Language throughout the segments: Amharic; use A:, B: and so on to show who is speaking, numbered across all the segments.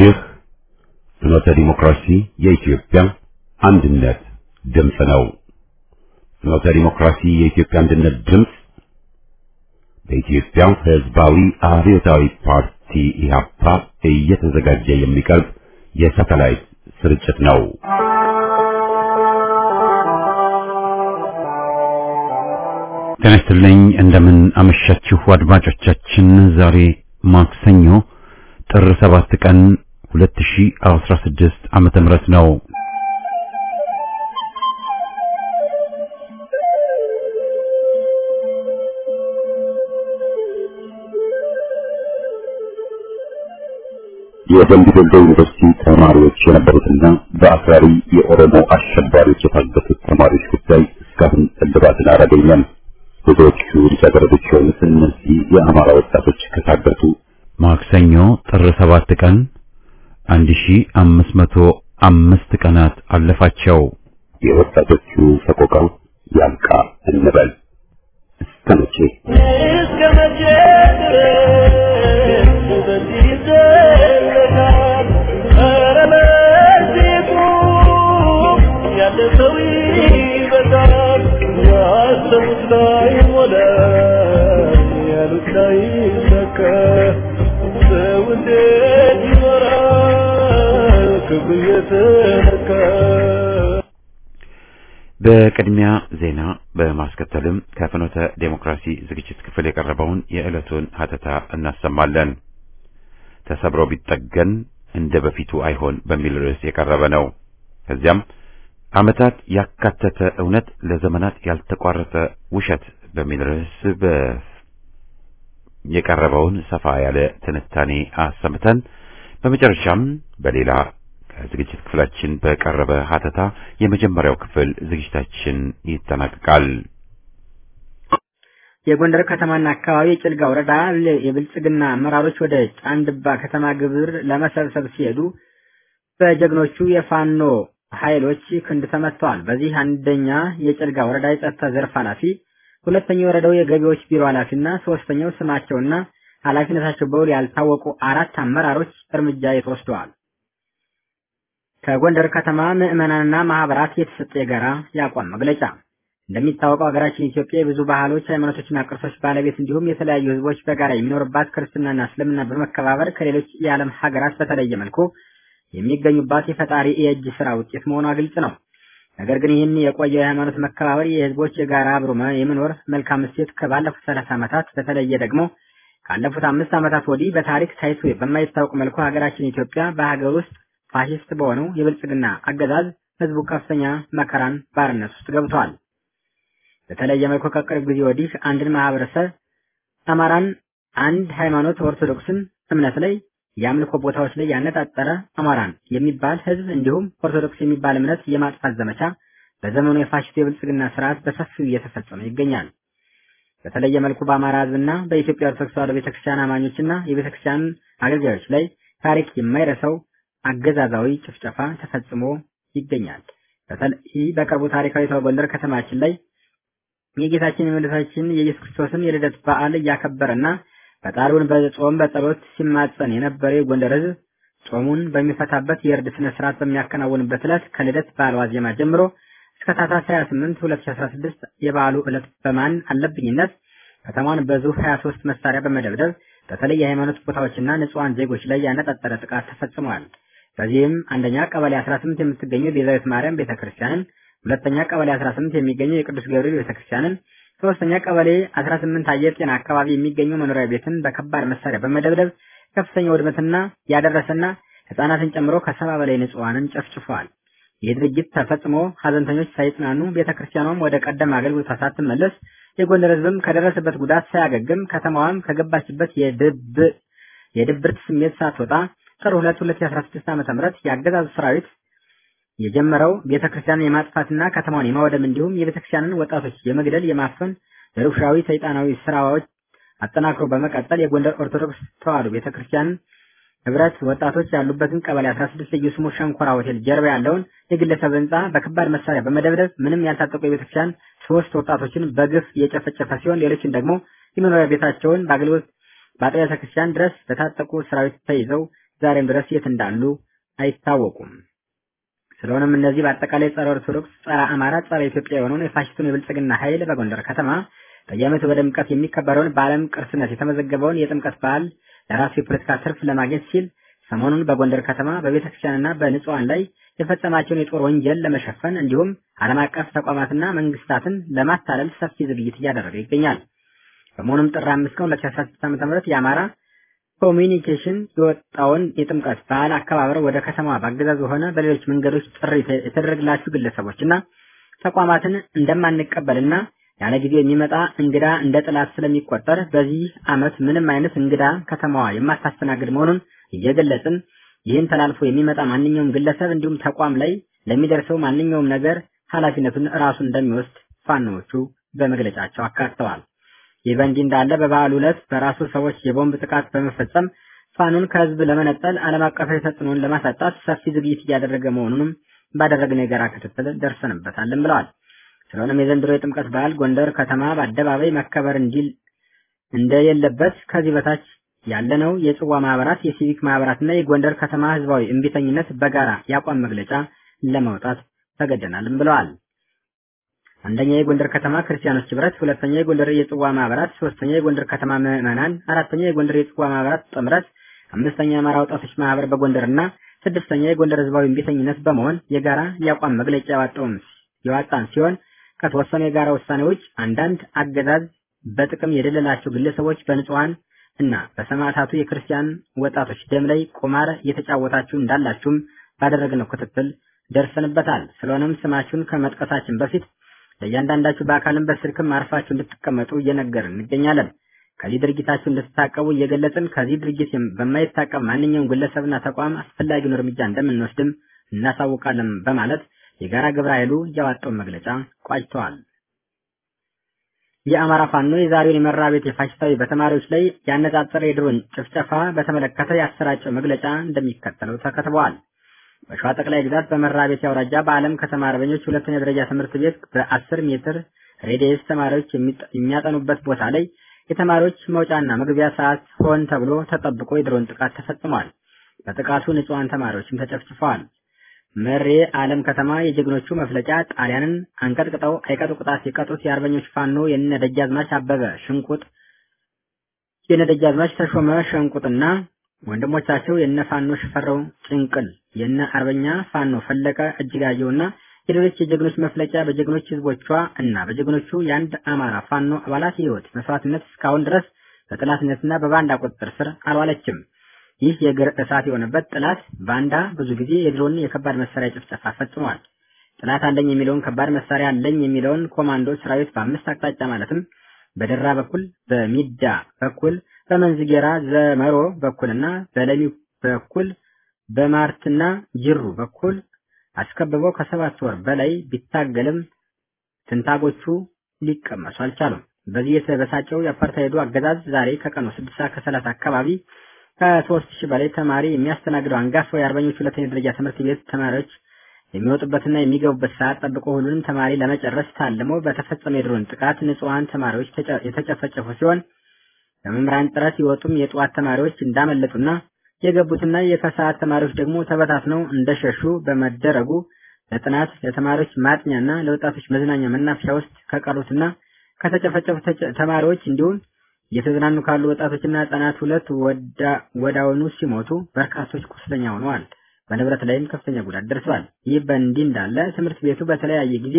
A: ይህ ፍኖተ ዲሞክራሲ የኢትዮጵያ አንድነት ድምፅ ነው። ፍኖተ ዲሞክራሲ የኢትዮጵያ አንድነት ድምፅ በኢትዮጵያ ሕዝባዊ አብዮታዊ ፓርቲ ኢህአፓ እየተዘጋጀ የሚቀርብ የሳተላይት ስርጭት ነው። ጤና ይስጥልኝ። እንደምን አመሻችሁ አድማጮቻችን። ዛሬ ማክሰኞ ጥር 7 ቀን 2016 ዓመተ ምህረት ነው። የደምቢ ዶሎ ዩኒቨርሲቲ ተማሪዎች የነበሩትና በአክራሪ የኦሮሞ አሸባሪዎች የታገቱት ተማሪዎች ጉዳይ እስካሁን እልባትን አላገኘም። ብዙዎቹ ልጃገረዶች የሆኑት እነዚህ የአማራ ወጣቶች ከታገቱ ማክሰኞ ጥር 7 ቀን 1505 ቀናት አለፋቸው። የወጣቶቹ ሰቆቃው ያልቃ እንበል እስከ መቼ
B: እስከ መቼ ድረስ በዚህ ይዘለቃል? ኧረ በዚህ ቁም፣ ያለ ሰው ይበዛል። ያሰቡት ላይ ሞላ፣ ያሉት ላይ ይሰካ። ሰው እንዴት ይኖራል ክብሩ እየተነካ?
A: በቅድሚያ ዜና በማስከተልም ከፍኖተ ዴሞክራሲ ዝግጅት ክፍል የቀረበውን የዕለቱን ሀተታ እናሰማለን። ተሰብሮ ቢጠገን እንደ በፊቱ አይሆን በሚል ርዕስ የቀረበ ነው። ከዚያም ዓመታት ያካተተ እውነት ለዘመናት ያልተቋረጠ ውሸት በሚል ርዕስ በ የቀረበውን ሰፋ ያለ ትንታኔ አሰምተን በመጨረሻም በሌላ ከዝግጅት ክፍላችን በቀረበ ሀተታ የመጀመሪያው ክፍል ዝግጅታችን ይጠናቀቃል።
C: የጎንደር ከተማና አካባቢ የጭልጋ ወረዳ የብልጽግና አመራሮች ወደ ጫንድባ ከተማ ግብር ለመሰብሰብ ሲሄዱ በጀግኖቹ የፋኖ ኃይሎች ክንድ ተመትተዋል። በዚህ አንደኛ የጭልጋ ወረዳ የጸጥታ ዘርፍ ኃላፊ፣ ሁለተኛው የወረዳው የገቢዎች ቢሮ ኃላፊና ሶስተኛው ስማቸውና ኃላፊነታቸው በውል ያልታወቁ አራት አመራሮች እርምጃ የተወስደዋል። ከጎንደር ከተማ ምዕመናንና ማህበራት የተሰጠ የጋራ የአቋም መግለጫ እንደሚታወቀው ሀገራችን ኢትዮጵያ የብዙ ባህሎች፣ ሃይማኖቶችና ቅርሶች ባለቤት እንዲሁም የተለያዩ ሕዝቦች በጋራ የሚኖርባት ክርስትናና እስልምና በመከባበር ከሌሎች የዓለም ሀገራት በተለየ መልኩ የሚገኙባት የፈጣሪ የእጅ ስራ ውጤት መሆኗ ግልጽ ነው። ነገር ግን ይህን የቆየ የሃይማኖት መከባበር የህዝቦች የጋራ አብሮ የመኖር መልካም እሴት ከባለፉት ሰላሳ ዓመታት በተለየ ደግሞ ካለፉት አምስት ዓመታት ወዲህ በታሪክ ታይቶ በማይታወቅ መልኩ ሀገራችን ኢትዮጵያ በሀገር ውስጥ ፋሽስት በሆነው የብልጽግና አገዛዝ ህዝቡ ከፍተኛ መከራን ባርነት ውስጥ ገብቷል። በተለየ መልኩ ከቅርብ ጊዜ ወዲህ አንድን ማህበረሰብ አማራን፣ አንድ ሃይማኖት ኦርቶዶክስን እምነት ላይ የአምልኮ ቦታዎች ላይ ያነጣጠረ አማራን የሚባል ህዝብ እንዲሁም ኦርቶዶክስ የሚባል እምነት የማጥፋት ዘመቻ በዘመኑ የፋሽስት የብልጽግና ስርዓት በሰፊው እየተፈጸመ ይገኛል። በተለየ መልኩ በአማራ ህዝብና በኢትዮጵያ ኦርቶዶክስ ተዋሕዶ ቤተክርስቲያን አማኞችና የቤተክርስቲያን አገልጋዮች ላይ ታሪክ የማይረሳው አገዛዛዊ ጭፍጨፋ ተፈጽሞ ይገኛል። በተለይ በቅርቡ ታሪካዊቷ ጎንደር ከተማችን ላይ የጌታችን የመድኃኒታችን የኢየሱስ ክርስቶስን የልደት በዓል እያከበረና ፈጣሪውን በጾም በጸሎት ሲማጸን የነበረ የጎንደር ህዝብ ጾሙን በሚፈታበት የእርድ ስነ ስርዓት በሚያከናውንበት ዕለት ከልደት በዓል ዋዜማ ጀምሮ እስከ ታህሳስ 28 2016 የበዓሉ ዕለት በማን አለብኝነት ከተማዋን በዙ 23 መሳሪያ በመደብደብ በተለይ የሃይማኖት ቦታዎችና ንጹሐን ዜጎች ላይ ያነጣጠረ ጥቃት ተፈጽሟል። በዚህም አንደኛ ቀበሌ 18 የምትገኘው ቤዛዊት ማርያም ቤተክርስቲያንን፣ ሁለተኛ ቀበሌ 18 የሚገኘው የቅዱስ ገብርኤል ቤተክርስቲያንን፣ ሶስተኛ ቀበሌ 18 አየር ጤና አካባቢ የሚገኘው መኖሪያ ቤትን በከባድ መሳሪያ በመደብደብ ከፍተኛ ውድመትና ያደረሰና ህጻናትን ጨምሮ ከሰባ በላይ ንጹሐንን ጨፍጭፏል። ይህ ድርጊት ተፈጽሞ ሀዘንተኞች ሳይጽናኑ ቤተክርስቲያኗም ወደ ቀደመ አገልግሎቷ ሳትመለስ የጎንደር ህዝብም ከደረሰበት ጉዳት ሳያገግም ከተማዋም ከገባችበት የድብ የድብርት ስሜት ሳትወጣ ጥር 2 2016 ዓ.ም የአገዛዙ ሰራዊት የጀመረው ቤተክርስቲያንን የማጥፋትና ከተማዋን የማወደም እንዲሁም የቤተክርስቲያንን ወጣቶች የመግደል የማፈን ርብሻዊ ሰይጣናዊ ስራዎች አጠናክሮ በመቀጠል የጎንደር ኦርቶዶክስ ተዋሕዶ ቤተክርስቲያን ህብረት ወጣቶች ያሉበትን ቀበሌ 16 ልዩ ስሙ ሸንኮራ ሆቴል ጀርባ ያለውን የግለሰብ ህንፃ በከባድ መሳሪያ በመደብደብ ምንም ያልታጠቁ የቤተክርስቲያን ሶስት ወጣቶችን በግፍ የጨፈጨፈ ሲሆን ሌሎችን ደግሞ የመኖሪያ ቤታቸውን በአገልግሎት በአጥቢያ ቤተክርስቲያን ድረስ በታጠቁ ሰራዊት ተይዘው ዛሬም ድረስ የት እንዳሉ አይታወቁም። ስለሆነም እነዚህ በአጠቃላይ ጸረ ኦርቶዶክስ፣ ጸረ አማራ፣ ጸረ ኢትዮጵያ የሆነውን የፋሽስቱን የብልጽግና ኃይል በጎንደር ከተማ በየዓመቱ በድምቀት የሚከበረውን በዓለም ቅርስነት የተመዘገበውን የጥምቀት በዓል ለራሱ የፖለቲካ ትርፍ ለማግኘት ሲል ሰሞኑን በጎንደር ከተማ በቤተ ክርስቲያንና በንጹሐን ላይ የፈጸማቸውን የጦር ወንጀል ለመሸፈን እንዲሁም ዓለም አቀፍ ተቋማትና መንግስታትን ለማታለል ሰፊ ዝግጅት እያደረገ ይገኛል። በመሆኑም ጥር አምስት ቀን 2016 ዓ.ም የአማራ ኮሚኒኬሽን የወጣውን የጥምቀት በዓል አከባበር ወደ ከተማዋ በአገዛዙ ሆነ በሌሎች መንገዶች ጥሪ የተደረገላችሁ ግለሰቦችና ተቋማትን እንደማንቀበልና ያለ ጊዜ የሚመጣ እንግዳ እንደ ጥላት ስለሚቆጠር በዚህ ዓመት ምንም አይነት እንግዳ ከተማዋ የማታስተናግድ መሆኑን እየገለጽን ይህን ተላልፎ የሚመጣ ማንኛውም ግለሰብ እንዲሁም ተቋም ላይ ለሚደርሰው ማንኛውም ነገር ኃላፊነቱን ራሱ እንደሚወስድ ፋኖዎቹ በመግለጫቸው አካተዋል። ይህ በእንዲህ እንዳለ በበዓሉ ዕለት በራሱ ሰዎች የቦምብ ጥቃት በመፈጸም ፋኖን ከህዝብ ለመነጠል ዓለም አቀፋዊ ተጽዕኖን ለማሳጣት ሰፊ ዝግጅት እያደረገ መሆኑንም ባደረግነው የጋራ ክትትል ደርሰንበታልን ብለዋል። ስለሆነም የዘንድሮ የጥምቀት በዓል ጎንደር ከተማ በአደባባይ መከበር እንዲል እንደሌለበት ከዚህ በታች ያለነው የጽዋ ማህበራት፣ የሲቪክ ማህበራትና የጎንደር ከተማ ህዝባዊ እምቢተኝነት በጋራ የአቋም መግለጫ ለማውጣት ተገደናልም ብለዋል። አንደኛ የጎንደር ከተማ ክርስቲያኖች ህብረት፣ ሁለተኛ የጎንደር የጽዋ ማህበራት፣ ሶስተኛ የጎንደር ከተማ ምዕመናን፣ አራተኛ የጎንደር የጽዋ ማህበራት ጥምረት፣ አምስተኛ የአማራ ወጣቶች ማህበር በጎንደርና ስድስተኛ የጎንደር ህዝባዊ እምቢተኝነት በመሆን የጋራ የአቋም መግለጫ ያወጣውን የዋጣን ሲሆን ከተወሰኑ የጋራ ውሳኔዎች አንዳንድ አገዛዝ በጥቅም የደለላቸው ግለሰቦች በንጹሐን እና በሰማዕታቱ የክርስቲያን ወጣቶች ደም ላይ ቁማር እየተጫወታችሁ እንዳላችሁም ባደረግነው ክትትል ደርሰንበታል። ስለሆነም ስማችሁን ከመጥቀሳችን በፊት ለእያንዳንዳችሁ በአካልም በስልክም አርፋችሁ እንድትቀመጡ እየነገርን እንገኛለን። ከዚህ ድርጊታችሁ እንድትታቀቡ እየገለጽን ከዚህ ድርጊት በማይታቀብ ማንኛውም ግለሰብና ተቋም አስፈላጊውን እርምጃ እንደምንወስድም እናሳውቃለን በማለት የጋራ ግብረ ኃይሉ ያወጣውን መግለጫ ቋጭተዋል። የአማራ ፋኖ የዛሬውን የመራ ቤት የፋሽስታዊ በተማሪዎች ላይ ያነጣጠረ የድሮን ጭፍጨፋ በተመለከተ ያሰራጨው መግለጫ እንደሚከተለው ተከትበዋል። በሸዋ ጠቅላይ ግዛት በመራ ቤት አውራጃ በዓለም ከተማ አርበኞች ሁለተኛ ደረጃ ትምህርት ቤት በአስር ሜትር ሬዲየስ ተማሪዎች የሚያጠኑበት ቦታ ላይ የተማሪዎች መውጫና መግቢያ ሰዓት ሆን ተብሎ ተጠብቆ የድሮን ጥቃት ተፈጽሟል። በጥቃቱ ንጹሐን ተማሪዎችም ተጨፍጭፈዋል። መሬ ዓለም ከተማ የጀግኖቹ መፍለጫ ጣሊያንን አንቀጥቅጠው አይቀጡ ቅጣት የቀጡት የአርበኞች ፋኖ የነ ደጃዝማች አበበ ሽንቁጥ የነ ደጃዝማች ተሾመ ሸንቁጥና ወንድሞቻቸው የነ ፋኖ ሽፈረው ጭንቅል የነ አርበኛ ፋኖ ፈለቀ እጅጋየውና የሌሎች የጀግኖች መፍለጫ በጀግኖች ህዝቦቿ እና በጀግኖቹ የአንድ አማራ ፋኖ አባላት ህይወት መስዋዕትነት እስካሁን ድረስ በጠላትነትና በባንዳ ቁጥጥር ስር አልዋለችም። ይህ የእግር እሳት የሆነበት ጥላት ባንዳ ብዙ ጊዜ የድሮን የከባድ መሳሪያ ጭፍጨፋ ፈጽሟል። ጥላት አለኝ የሚለውን ከባድ መሳሪያ አለኝ የሚለውን ኮማንዶ ሰራዊት በአምስት አቅጣጫ ማለትም በደራ በኩል፣ በሚዳ በኩል፣ በመንዝጌራ ዘመሮ በኩልና በለሚ በኩል በማርትና ጅሩ በኩል አስከብበው ከሰባት ወር በላይ ቢታገልም ትንታጎቹ ሊቀመሱ አልቻሉም። በዚህ የተበሳጨው የአፓርታይዱ አገዛዝ ዛሬ ከቀኑ ስድስት ሰዓት ከሰላሳ አካባቢ ከሶስት ሺህ በላይ ተማሪ የሚያስተናግደው አንጋፋው የአርበኞች ሁለተኛ ደረጃ ትምህርት ቤት ተማሪዎች የሚወጡበትና የሚገቡበት ሰዓት ጠብቆ ሁሉንም ተማሪ ለመጨረስ ታልሞ በተፈጸመ የድሮን ጥቃት ንጹሐን ተማሪዎች የተጨፈጨፉ ሲሆን በመምህራን ጥረት የወጡም የጠዋት ተማሪዎች እንዳመለጡና የገቡትና የከሰዓት ተማሪዎች ደግሞ ተበታትነው እንደሸሹ በመደረጉ ለጥናት ለተማሪዎች ማጥኛና ለወጣቶች መዝናኛ መናፈሻ ውስጥ ከቀሩትና ከተጨፈጨፉ ተማሪዎች እንዲሁም እየተዝናኑ ካሉ ወጣቶችና ህጻናት ሁለት ወዳውኑ ሲሞቱ በርካቶች ቁስለኛ ሆነዋል። በንብረት ላይም ከፍተኛ ጉዳት ደርሰዋል። ይህ በእንዲህ እንዳለ ትምህርት ቤቱ በተለያየ ጊዜ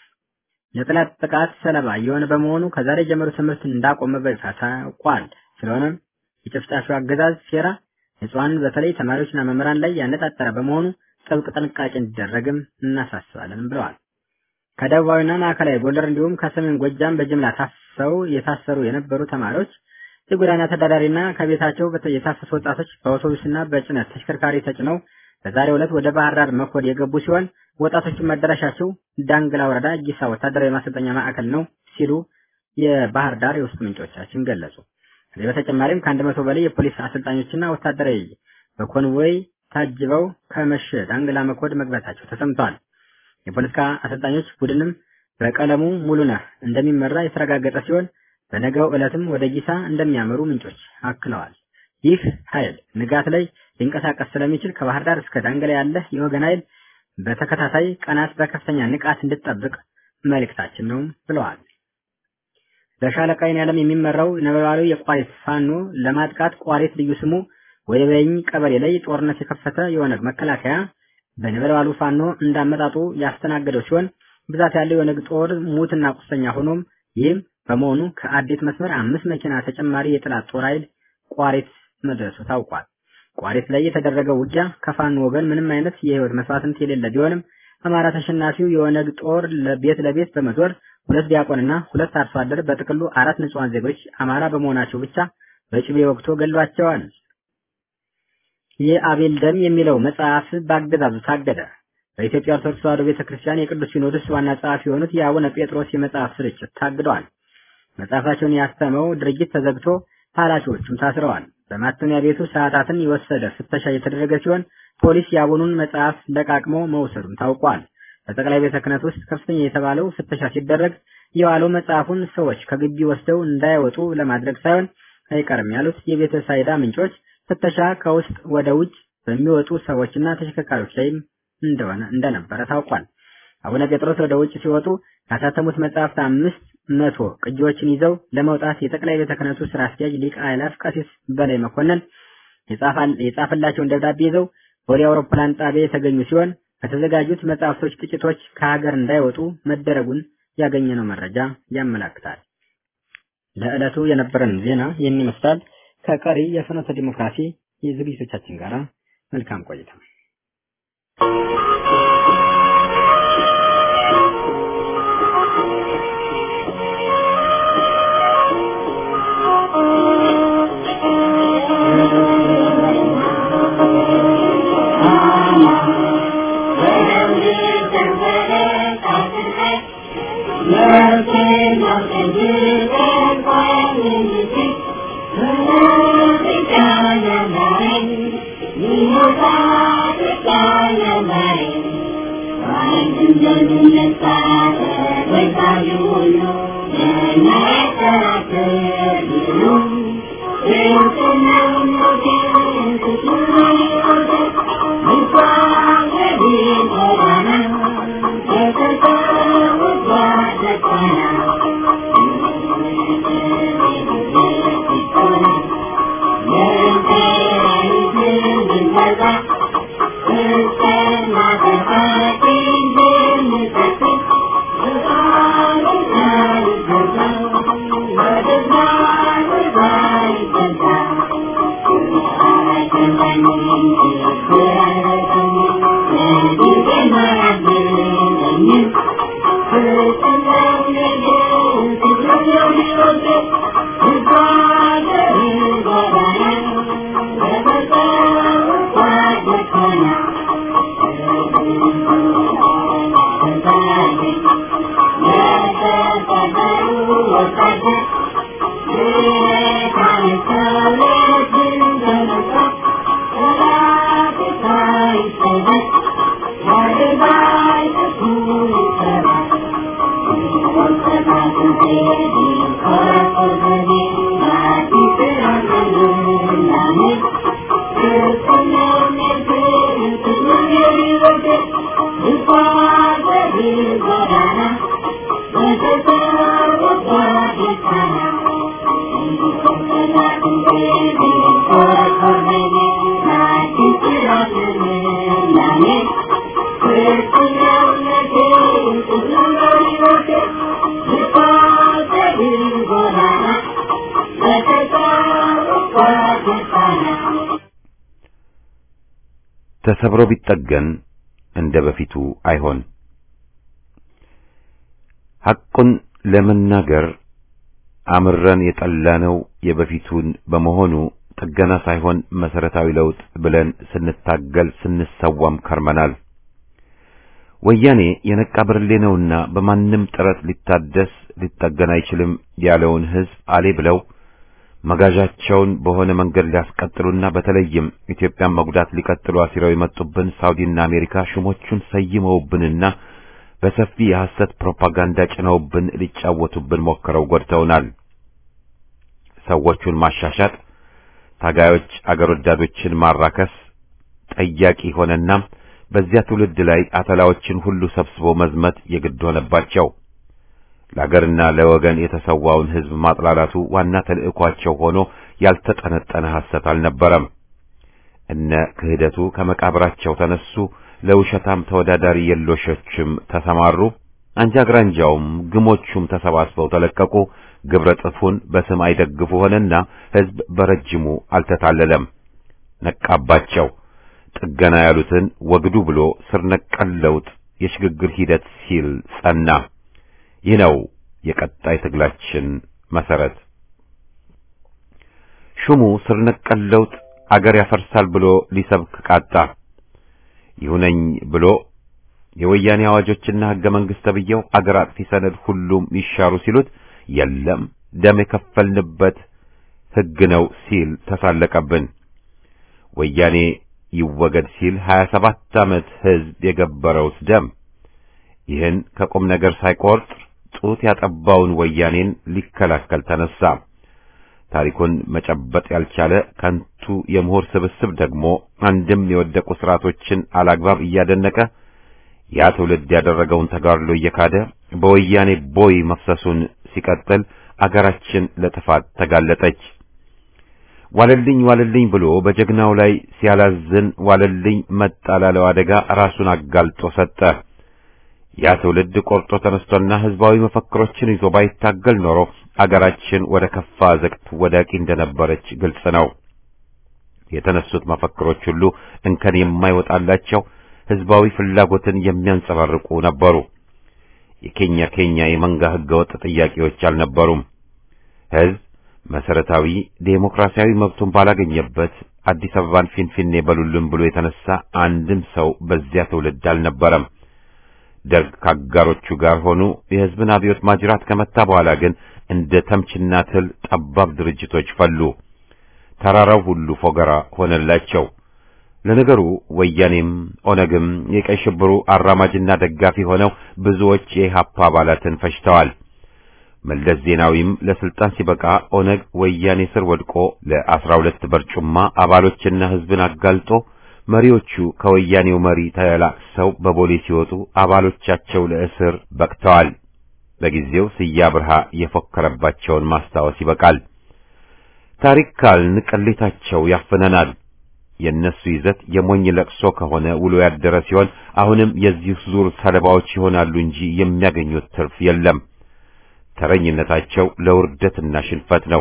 C: የጠላት ጥቃት ሰለባ የሆነ በመሆኑ ከዛሬ ጀምሮ ትምህርት እንዳቆመ በይፋ ታውቋል። ስለሆነም የጨፍጫፊው አገዛዝ ሴራ ንጹሐንን በተለይ ተማሪዎችና መምህራን ላይ ያነጣጠረ በመሆኑ ጥብቅ ጥንቃቄ እንዲደረግም እናሳስባለን ብለዋል። ከደቡባዊና ማዕከላዊ ጎንደር እንዲሁም ከሰሜን ጎጃም በጅምላ ታፍሰው የታሰሩ የነበሩ ተማሪዎች የጎዳና ተዳዳሪና ከቤታቸው የታፈሱ ወጣቶች በአውቶቡስና በጭነት ተሽከርካሪ ተጭነው በዛሬው ዕለት ወደ ባህር ዳር መኮድ የገቡ ሲሆን ወጣቶቹም መዳረሻቸው ዳንግላ ወረዳ ጊሳ ወታደራዊ ማሰልጠኛ ማዕከል ነው ሲሉ የባህር ዳር የውስጥ ምንጮቻችን ገለጹ። ከዚህ በተጨማሪም ከአንድ መቶ በላይ የፖሊስ አሰልጣኞችና ወታደራዊ በኮንቮይ ታጅበው ከመሸ ዳንግላ መኮድ መግባታቸው ተሰምተዋል። የፖለቲካ አሰልጣኞች ቡድንም በቀለሙ ሙሉነህ እንደሚመራ የተረጋገጠ ሲሆን በነገው ዕለትም ወደ ጊሳ እንደሚያመሩ ምንጮች አክለዋል። ይህ ኃይል ንጋት ላይ ሊንቀሳቀስ ስለሚችል ከባህር ዳር እስከ ዳንግላ ያለ የወገን ኃይል በተከታታይ ቀናት በከፍተኛ ንቃት እንድጠብቅ መልእክታችን ነው ብለዋል። በሻለቃ ያለም የሚመራው ነበልባሉ የቋሪት ፋኖ ለማጥቃት ቋሪት ልዩ ስሙ ወይበኝ ቀበሌ ላይ ጦርነት የከፈተ የኦነግ መከላከያ በነበልባሉ ፋኖ እንዳመጣጡ ያስተናገደው ሲሆን ብዛት ያለው የኦነግ ጦር ሙትና ቁስለኛ ሆኖም ይህም በመሆኑ ከአዴት መስመር አምስት መኪና ተጨማሪ የጠላት ጦር ኃይል ቋሪት መድረሱ ታውቋል። ቋሪት ላይ የተደረገው ውጊያ ከፋኖ ወገን ምንም አይነት የህይወት መስዋዕትነት የሌለ ቢሆንም አማራ ተሸናፊው የኦነግ ጦር ለቤት ለቤት በመዞር ሁለት ዲያቆንና ሁለት አርሶ አደር በጥቅሉ አራት ንጹሃን ዜጎች አማራ በመሆናቸው ብቻ በጭቤ ወቅቶ ገሏቸዋል። የአቤል ደም የሚለው መጽሐፍ በአገዛዙ ታገደ። በኢትዮጵያ ኦርቶዶክስ ተዋሕዶ ቤተክርስቲያን የቅዱስ ሲኖዶስ ዋና ጸሐፊ የሆኑት የአቡነ ጴጥሮስ የመጽሐፍ ስርጭት ታግደዋል። መጽሐፋቸውን ያተመው ድርጅት ተዘግቶ ኃላፊዎቹም ታስረዋል። በማተሚያ ቤቱ ሰዓታትን የወሰደ ፍተሻ የተደረገ ሲሆን ፖሊስ የአቡኑን መጽሐፍ ለቃቅሞ መውሰዱም ታውቋል። በጠቅላይ ቤተ ክህነት ውስጥ ከፍተኛ የተባለው ፍተሻ ሲደረግ የዋለው መጽሐፉን ሰዎች ከግቢ ወስደው እንዳይወጡ ለማድረግ ሳይሆን አይቀርም ያሉት የቤተ ሳይዳ ምንጮች ፍተሻ ከውስጥ ወደ ውጭ በሚወጡ ሰዎችና ተሽከርካሪዎች ላይም እንደሆነ እንደነበረ ታውቋል። አቡነ ጴጥሮስ ወደ ውጭ ሲወጡ ካሳተሙት መጽሐፍት አምስት መቶ ቅጂዎችን ይዘው ለመውጣት የጠቅላይ ቤተ ክህነቱ ስራ አስኪያጅ ሊቀ አእላፍ ቀሲስ በላይ መኮንን የጻፈላቸውን ደብዳቤ ይዘው ወደ አውሮፕላን ጣቢያ የተገኙ ሲሆን ከተዘጋጁት መጽሐፍቶች ጥቂቶች ከሀገር እንዳይወጡ መደረጉን ያገኘነው መረጃ ያመላክታል። ለዕለቱ የነበረን ዜና ይህን ይመስላል። ከቀሪ የፍኖተ ዲሞክራሲ የዝግጅቶቻችን ጋር መልካም ቆይታ።
A: ተሰብሮ ቢጠገን እንደ በፊቱ አይሆን። ሐቁን ለመናገር አምረን የጠላነው የበፊቱን በመሆኑ ጥገና ሳይሆን መሰረታዊ ለውጥ ብለን ስንታገል ስንሰዋም ከርመናል። ወያኔ የነቃ ብርሌ ነውና በማንም ጥረት ሊታደስ ሊጠገን አይችልም ያለውን ሕዝብ አሌ ብለው መጋዣቸውን በሆነ መንገድ ሊያስቀጥሉና በተለይም ኢትዮጵያን መጉዳት ሊቀጥሉ አሲረው የመጡብን ሳውዲና አሜሪካ ሹሞቹን ሰይመውብንና በሰፊ የሐሰት ፕሮፓጋንዳ ጭነውብን ሊጫወቱብን ሞክረው ጎድተውናል። ሰዎቹን ማሻሻጥ፣ ታጋዮች አገር ወዳዶችን ማራከስ ጠያቂ ሆነና በዚያ ትውልድ ላይ አተላዎችን ሁሉ ሰብስቦ መዝመት የግድ ሆነባቸው። ለአገርና ለወገን የተሰዋውን ሕዝብ ማጥላላቱ ዋና ተልእኳቸው ሆኖ ያልተጠነጠነ ሐሰት አልነበረም። እነ ክህደቱ ከመቃብራቸው ተነሱ፣ ለውሸታም ተወዳዳሪ የሎሾችም ተሰማሩ። አንጃ ግራንጃውም ግሞቹም ተሰባስበው ተለቀቁ። ግብረ ጥፉን በስም አይደግፉ ሆነና ሕዝብ በረጅሙ አልተታለለም፣ ነቃባቸው። ጥገና ያሉትን ወግዱ ብሎ ስር ነቀል ለውጥ የሽግግር ሂደት ሲል ጸና። ይህ ነው የቀጣይ ትግላችን መሰረት። ሹሙ ስር ነቀል ለውጥ አገር ያፈርሳል ብሎ ሊሰብክ ቃጣ። ይሁነኝ ብሎ የወያኔ አዋጆችና ሕገ መንግሥት ተብዬው አገር አጥፊ ሰነድ ሁሉም ይሻሩ ሲሉት የለም ደም የከፈልንበት ሕግ ነው ሲል ተሳለቀብን። ወያኔ ይወገድ ሲል ሀያ ሰባት ዓመት ሕዝብ የገበረውስ ደም ይህን ከቁም ነገር ሳይቆርጥ ጡት ያጠባውን ወያኔን ሊከላከል ተነሳ። ታሪኩን መጨበጥ ያልቻለ ከንቱ የምሁር ስብስብ ደግሞ አንድም የወደቁ ስርዓቶችን አላግባብ እያደነቀ ያ ትውልድ ያደረገውን ተጋድሎ እየካደ በወያኔ ቦይ መፍሰሱን ሲቀጥል አገራችን ለጥፋት ተጋለጠች። ዋለልኝ ዋለልኝ ብሎ በጀግናው ላይ ሲያላዝን ዋለልኝ መጣ ላለው አደጋ ራሱን አጋልጦ ሰጠ። ያ ትውልድ ቆርጦ ተነስቶና ህዝባዊ መፈክሮችን ይዞ ባይታገል ኖሮ አገራችን ወደ ከፋ ዘቅት ወዳቂ እንደነበረች ግልጽ ነው። የተነሱት መፈክሮች ሁሉ እንከን የማይወጣላቸው ህዝባዊ ፍላጎትን የሚያንጸባርቁ ነበሩ። የኬኛ ኬኛ የመንጋ ህገወጥ ጥያቄዎች አልነበሩም። ህዝብ መሰረታዊ ዴሞክራሲያዊ መብቱን ባላገኘበት አዲስ አበባን ፊንፊኔ በሉልን ብሎ የተነሳ አንድም ሰው በዚያ ትውልድ አልነበረም። ደርግ ከአጋሮቹ ጋር ሆኑ የህዝብን አብዮት ማጅራት ከመታ በኋላ ግን እንደ ተምችና ትል ጠባብ ድርጅቶች ፈሉ። ተራራው ሁሉ ፎገራ ሆነላቸው። ለነገሩ ወያኔም ኦነግም የቀይ ሽብሩ አራማጅና ደጋፊ ሆነው ብዙዎች የኢህአፓ አባላትን ፈጅተዋል። መለስ ዜናዊም ለስልጣን ሲበቃ ኦነግ ወያኔ ስር ወድቆ ለአስራ ሁለት በርጩማ አባሎችና ህዝብን አጋልጦ መሪዎቹ ከወያኔው መሪ ተላቅሰው በቦሌ ሲወጡ አባሎቻቸው ለእስር በቅተዋል። በጊዜው ስያ ብርሃ የፎከረባቸውን ማስታወስ ይበቃል። ታሪክ ካልን ቅሌታቸው ያፍነናል። የእነሱ ይዘት የሞኝ ለቅሶ ከሆነ ውሎ ያደረ ሲሆን አሁንም የዚህ ዙር ሰለባዎች ይሆናሉ እንጂ የሚያገኙት ትርፍ የለም። ተረኝነታቸው ለውርደትና ሽንፈት ነው።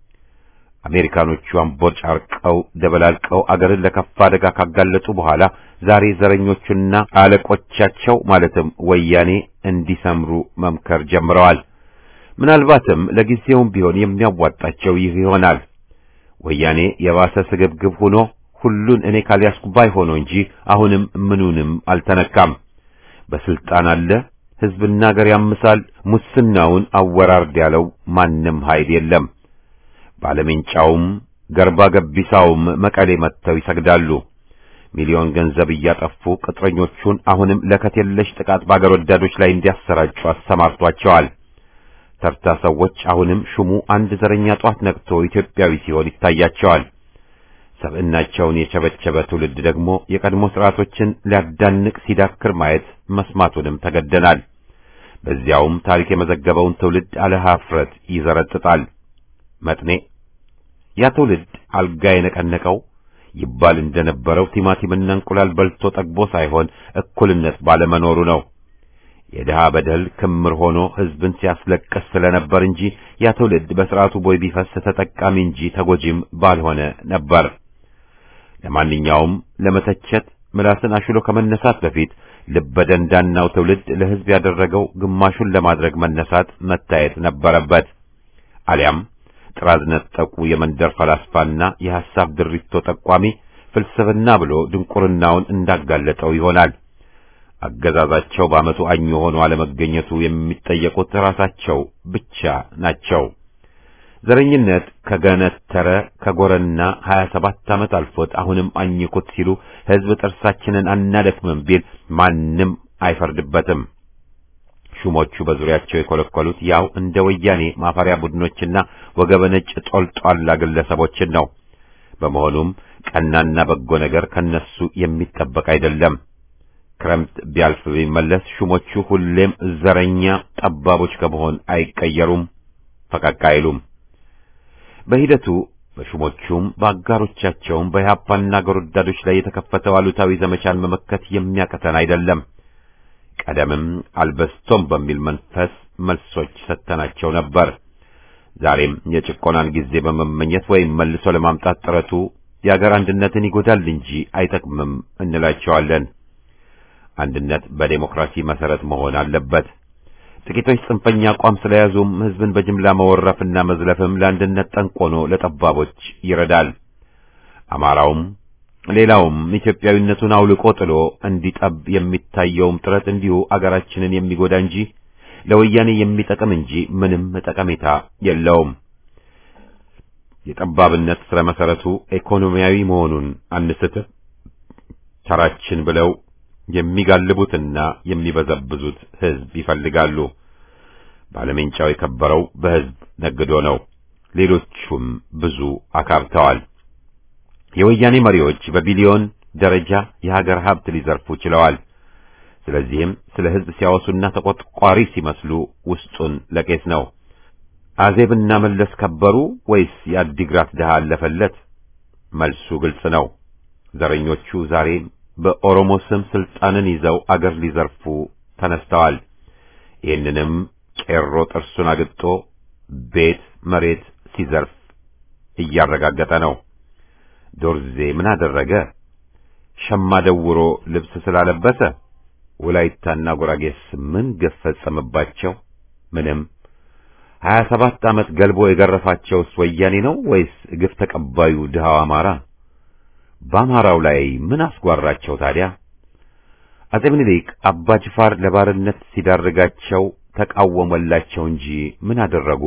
A: አሜሪካኖቹ አምቦጭ አርቀው ደበላልቀው አገርን ለከፋ አደጋ ካጋለጡ በኋላ ዛሬ ዘረኞቹና አለቆቻቸው ማለትም ወያኔ እንዲሰምሩ መምከር ጀምረዋል። ምናልባትም ለጊዜውም ቢሆን የሚያዋጣቸው ይህ ይሆናል። ወያኔ የባሰ ስግብግብ ሆኖ ሁሉን እኔ ካልያዝኩ ባይ ሆኖ እንጂ አሁንም ምኑንም አልተነካም። በስልጣን አለ፣ ሕዝብና አገር ያምሳል። ሙስናውን አወራርድ ያለው ማንም ኃይል የለም። ባለሜንጫውም ገርባ ገቢሳውም መቀሌ መጥተው ይሰግዳሉ። ሚሊዮን ገንዘብ እያጠፉ ቅጥረኞቹን አሁንም ለከት የለሽ ጥቃት በአገር ወዳዶች ላይ እንዲያሰራጩ አሰማርቷቸዋል። ተርታ ሰዎች አሁንም ሹሙ አንድ ዘረኛ ጧት ነቅቶ ኢትዮጵያዊ ሲሆን ይታያቸዋል። ሰብዕናቸውን የቸበቸበ ትውልድ ደግሞ የቀድሞ ስርዓቶችን ሊያዳንቅ ሲዳክር ማየት መስማቱንም ተገደናል። በዚያውም ታሪክ የመዘገበውን ትውልድ አለ ኀፍረት ይዘረጥጣል። መጥኔ ያ ትውልድ አልጋ የነቀነቀው ይባል እንደነበረው ቲማቲምና እንቁላል በልቶ ጠግቦ ሳይሆን እኩልነት ባለመኖሩ ነው። የድሃ በደል ክምር ሆኖ ሕዝብን ሲያስለቅስ ስለነበር እንጂ ያ ትውልድ በሥርዓቱ ቦይ ቢፈስ ተጠቃሚ እንጂ ተጎጂም ባልሆነ ነበር። ለማንኛውም ለመተቸት ምላስን አሽሎ ከመነሳት በፊት ልበደንዳናው ትውልድ ለሕዝብ ያደረገው ግማሹን ለማድረግ መነሳት መታየት ነበረበት። አሊያም ጥራዝ ነጠቁ የመንደር ፈላስፋና የሐሳብ ድሪቶ ጠቋሚ ፍልስፍና ብሎ ድንቁርናውን እንዳጋለጠው ይሆናል። አገዛዛቸው በዓመቱ አኝ ሆኖ አለመገኘቱ የሚጠየቁት ራሳቸው ብቻ ናቸው። ዘረኝነት ከገነተረ ከጎረና ሀያ ሰባት ዓመት አልፎት አሁንም አኝኩት ሲሉ ሕዝብ ጥርሳችንን አናደክምም ቢል ማንም አይፈርድበትም። ሹሞቹ በዙሪያቸው የኮለኮሉት ያው እንደ ወያኔ ማፈሪያ ቡድኖችና ወገበ ነጭ ጦልጧላ ግለሰቦችን ነው። በመሆኑም ቀናና በጎ ነገር ከነሱ የሚጠበቅ አይደለም። ክረምት ቢያልፍ ቢመለስ ሹሞቹ ሁሌም ዘረኛ ጠባቦች ከመሆን አይቀየሩም፣ ፈቀቅ አይሉም። በሂደቱ በሹሞቹም በአጋሮቻቸውም በኢህአፓና አገር ወዳዶች ላይ የተከፈተው አሉታዊ ዘመቻን መመከት የሚያቀተን አይደለም። ቀደምም አልበስቶም በሚል መንፈስ መልሶች ሰጥተናቸው ነበር። ዛሬም የጭቆናን ጊዜ በመመኘት ወይም መልሶ ለማምጣት ጥረቱ የአገር አንድነትን ይጎዳል እንጂ አይጠቅምም እንላቸዋለን። አንድነት በዴሞክራሲ መሰረት መሆን አለበት። ጥቂቶች ጽንፈኛ አቋም ስለያዙም ህዝብን በጅምላ መወረፍና መዝለፍም ለአንድነት ጠንቆኖ ለጠባቦች ይረዳል። አማራውም ሌላውም ኢትዮጵያዊነቱን አውልቆ ጥሎ እንዲጠብ የሚታየውም ጥረት እንዲሁ አገራችንን የሚጎዳ እንጂ ለወያኔ የሚጠቅም እንጂ ምንም ጠቀሜታ የለውም። የጠባብነት ስረ መሰረቱ ኢኮኖሚያዊ መሆኑን አንስትም። ተራችን ብለው የሚጋልቡትና የሚበዘብዙት ህዝብ ይፈልጋሉ። ባለሜንጫው የከበረው በህዝብ ነግዶ ነው። ሌሎቹም ብዙ አካብተዋል። የወያኔ መሪዎች በቢሊዮን ደረጃ የሀገር ሀብት ሊዘርፉ ችለዋል። ስለዚህም ስለ ህዝብ ሲያወሱና ተቆጥቋሪ ሲመስሉ ውስጡን ለቄስ ነው። አዜብና መለስ ከበሩ ወይስ የአዲግራት ድሃ አለፈለት? መልሱ ግልጽ ነው። ዘረኞቹ ዛሬም በኦሮሞ ስም ስልጣንን ይዘው አገር ሊዘርፉ ተነስተዋል። ይህንንም ቄሮ ጥርሱን አግጦ ቤት መሬት ሲዘርፍ እያረጋገጠ ነው። ዶርዜ ምን አደረገ? ሸማ ደውሮ ልብስ ስላለበሰ ወላይታና ጉራጌስ ምን ግፍ ፈጸመባቸው? ምንም። ሀያ ሰባት ዓመት ገልቦ የገረፋቸውስ ወያኔ ነው ወይስ ግፍ ተቀባዩ ድሃው አማራ? በአማራው ላይ ምን አስጓራቸው ታዲያ? አጼ ምኒልክ አባ ጅፋር ለባርነት ሲዳርጋቸው ተቃወመላቸው እንጂ ምን አደረጉ?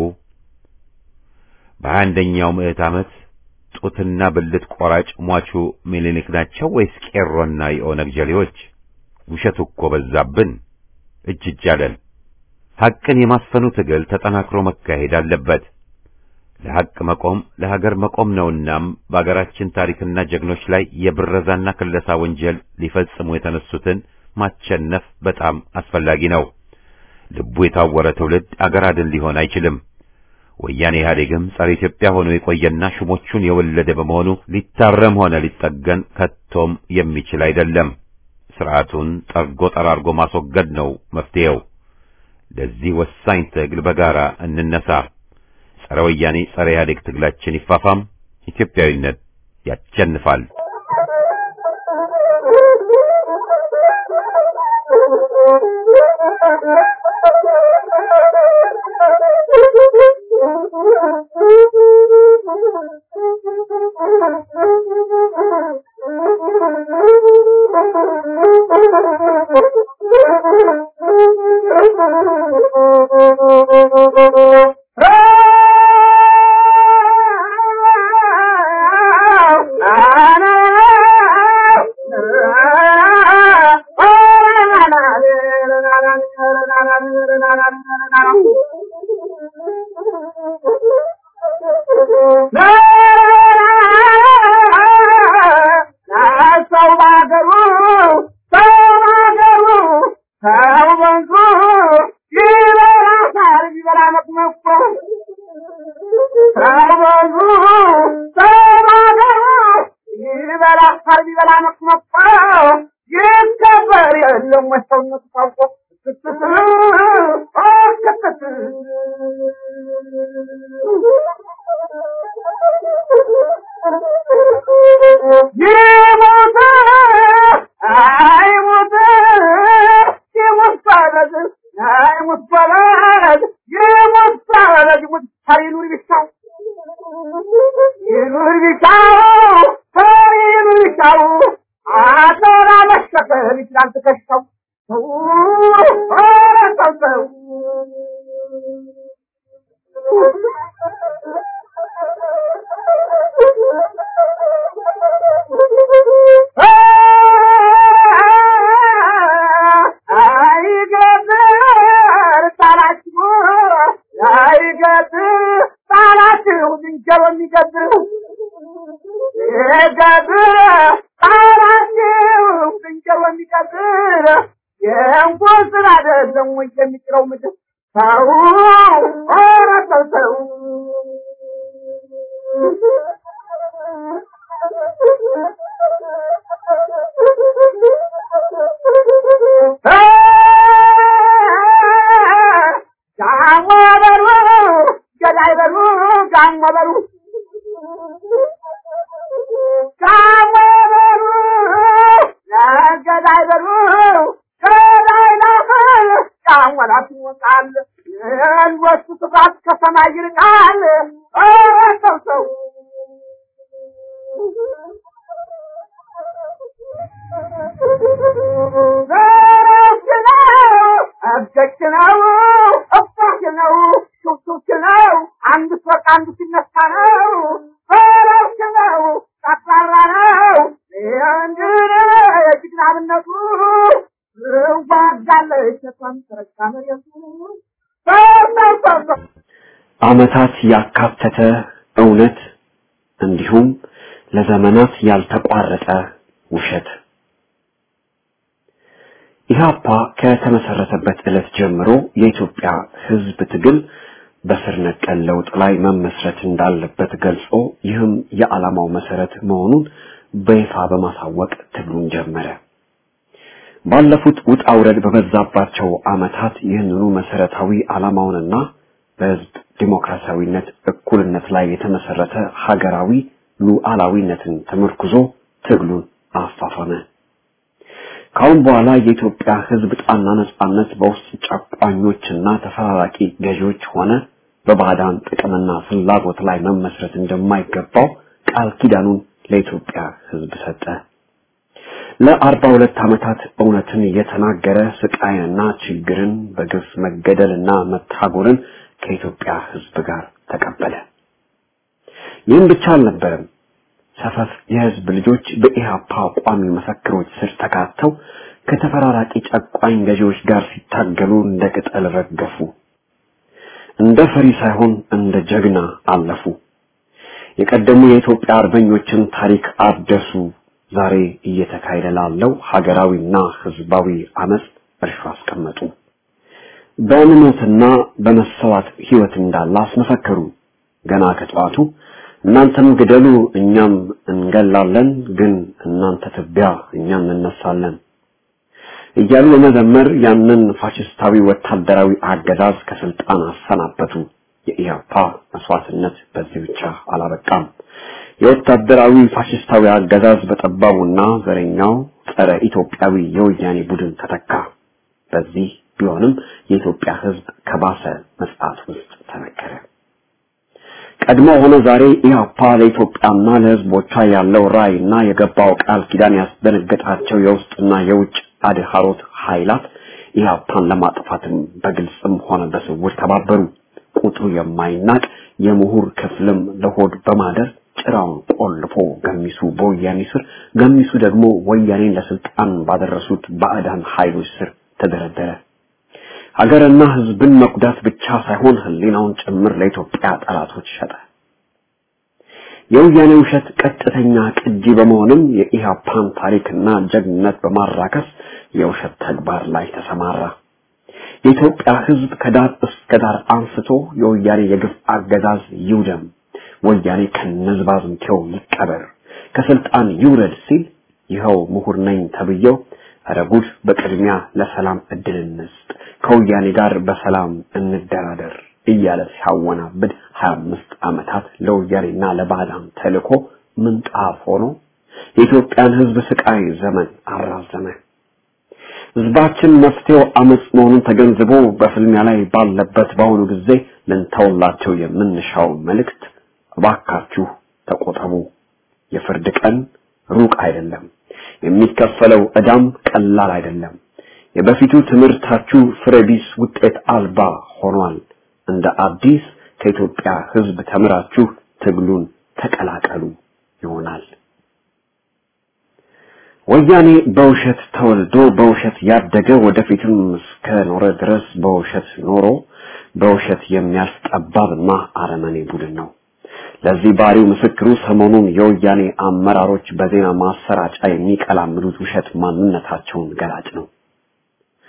A: በሀያ አንደኛው ምዕት ዓመት ጡትና ብልት ቆራጭ ሟቹ ምኒልክ ናቸው ወይስ ቄሮና የኦነግ ጀሌዎች? ውሸቱ እኮ በዛብን፣ እጅ እጅ አለን። ሐቅን የማስፈኑ ትግል ተጠናክሮ መካሄድ አለበት። ለሐቅ መቆም ለሀገር መቆም ነውናም በአገራችን ታሪክና ጀግኖች ላይ የብረዛና ክለሳ ወንጀል ሊፈጽሙ የተነሱትን ማቸነፍ በጣም አስፈላጊ ነው። ልቡ የታወረ ትውልድ አገር አድን ሊሆን አይችልም። ወያኔ ኢህአዴግም ጸረ ኢትዮጵያ ሆኖ የቆየና ሹሞቹን የወለደ በመሆኑ ሊታረም ሆነ ሊጠገን ከቶም የሚችል አይደለም። ስርዓቱን ጠርጎ ጠራርጎ ማስወገድ ነው መፍትሄው። ለዚህ ወሳኝ ትግል በጋራ እንነሳ። ጸረ ወያኔ ጸረ ኢህአዴግ ትግላችን ይፋፋም። ኢትዮጵያዊነት ያሸንፋል።
D: የእንኳን ስራ አይደለም ወይ የሚጥለው ምድር ሰው ኧረ ሰው ሰው ጋሞ በሉ ገዳይ በሉ ጋሞ በሉ ጋሞ በሉ ለገዳይ በሉ ገዳይ ላፈል ጋሞ ላት ይወጣል የልወሱ ስፋት ከሰማይ ይርቃል ኧረ ሰው ሰው ዘረፍ ነው እብደች ነው እባክ ነው ሹክሹክ ነው አንድ ሶቅ አንዱ ሲነሳ ነው ዘረፍ ነው ጠቅላላ ነው እንድነ የጅግናብነቱ ዋጋለች ተቷን ተረካ መሬቱ ሰው ሰው ሰው ሰው
E: ዓመታት ያካተተ እውነት እንዲሁም ለዘመናት ያልተቋረጠ ውሸት ኢህአፓ ከተመሰረተበት ዕለት ጀምሮ የኢትዮጵያ ሕዝብ ትግል በስር ነቀል ለውጥ ላይ መመስረት እንዳለበት ገልጾ ይህም የዓላማው መሰረት መሆኑን በይፋ በማሳወቅ ትግሉን ጀመረ። ባለፉት ውጣ ውረድ በበዛባቸው ዓመታት ይህንኑ መሰረታዊ ዓላማውንና በህዝብ ዲሞክራሲያዊነት፣ እኩልነት ላይ የተመሰረተ ሀገራዊ ሉዓላዊነትን ተመርኩዞ ትግሉን አፋፈመ። ካሁን በኋላ የኢትዮጵያ ህዝብ ጣና ነጻነት በውስጥ ጨቋኞችና ተፈራራቂ ገዢዎች ሆነ በባዕዳን ጥቅምና ፍላጎት ላይ መመስረት እንደማይገባው ቃል ኪዳኑን ለኢትዮጵያ ህዝብ ሰጠ። ለአርባ ሁለት ዓመታት እውነትን እየተናገረ ስቃይንና ችግርን በግፍ መገደልና መታጎርን ከኢትዮጵያ ህዝብ ጋር ተቀበለ። ይህም ብቻ አልነበረም። ሰፈፍ የህዝብ ልጆች በኢህአፓ ቋሚ መፈክሮች ስር ተካተው ከተፈራራቂ ጨቋኝ ገዢዎች ጋር ሲታገሉ እንደ ቅጠል ረገፉ። እንደ ፈሪ ሳይሆን እንደ ጀግና አለፉ። የቀደሙ የኢትዮጵያ አርበኞችን ታሪክ አደሱ። ዛሬ እየተካሄደ ላለው ሀገራዊና ህዝባዊ አመጽ እርሾ አስቀመጡ። በእምነትና በመሰዋት ህይወት እንዳለ አስመሰከሩ። ገና ከጠዋቱ እናንተም ግደሉ እኛም እንገላለን፣ ግን እናንተ ትቢያ እኛም እንነሳለን እያሉ በመዘመር ያንን ፋሽስታዊ ወታደራዊ አገዛዝ ከስልጣን አሰናበቱ። የኢህአፓ መስዋዕትነት በዚህ ብቻ አላበቃም። የወታደራዊ ፋሽስታዊ አገዛዝ በጠባቡና ዘረኛው ጸረ ኢትዮጵያዊ የወያኔ ቡድን ተተካ። በዚህ ቢሆንም የኢትዮጵያ ህዝብ ከባሰ መጽዓት ውስጥ ተነከረ። ቀድሞ ሆነ ዛሬ ኢህአፓ ለኢትዮጵያና ለህዝቦቿ ያለው ራዕይና የገባው ቃል ኪዳን ያስደነገጣቸው የውስጥና የውጭ አድሃሮት ኃይላት ኢህአፓን ለማጥፋትም በግልጽም ሆነ በስውር ተባበሩ። ቁጥሩ የማይናቅ የምሁር ክፍልም ለሆድ በማደር ጭራውን ቆልፎ ገሚሱ በወያኔ ስር፣ ገሚሱ ደግሞ ወያኔን ለስልጣን ባደረሱት ባዕዳን ኃይሎች ስር ተደረደረ። ሀገርና ህዝብን መጉዳት ብቻ ሳይሆን ህሊናውን ጭምር ለኢትዮጵያ ጠላቶች ሸጠ። የወያኔ ውሸት ቀጥተኛ ቅጂ በመሆንም የኢህአፓን ታሪክና ጀግንነት በማራከስ የውሸት ተግባር ላይ ተሰማራ። የኢትዮጵያ ህዝብ ከዳር እስከ ዳር አንስቶ የወያኔ የግፍ አገዛዝ ይውደም፣ ወያኔ ከነዝባዝንቴው ይቀበር፣ ከስልጣን ይውረድ ሲል ይኸው ምሁር ነኝ ተብዬው ኧረ ጉድ በቅድሚያ ለሰላም እድል እንስጥ፣ ከወያኔ ጋር በሰላም እንደራደር እያለ ሲያወናብድ ሀያ አምስት ዓመታት ለወያኔና ለባዕዳን ተልኮ ምንጣፍ ሆኖ የኢትዮጵያን ህዝብ ስቃይ ዘመን አራዘመ። ህዝባችን መፍትሄው አመጽ መሆኑን ተገንዝቦ በፍልሚያ ላይ ባለበት በአሁኑ ጊዜ ልንተውላቸው የምንሻው መልእክት እባካችሁ ተቆጠቡ፣ የፍርድ ቀን ሩቅ አይደለም፣ የሚከፈለው ዕዳም ቀላል አይደለም። የበፊቱ ትምህርታችሁ ፍሬቢስ ውጤት አልባ ሆኗል። እንደ አዲስ ከኢትዮጵያ ህዝብ ተምራችሁ ትግሉን ተቀላቀሉ ይሆናል። ወያኔ በውሸት ተወልዶ በውሸት ያደገ ወደፊትም እስከ ኖረ ድረስ በውሸት ኖሮ በውሸት የሚያልፍ ጠባብና አረመኔ ቡድን ነው። ለዚህ ባሪው ምስክሩ ሰሞኑን የወያኔ አመራሮች በዜና ማሰራጫ የሚቀላምዱት ውሸት ማንነታቸውን ገላጭ ነው።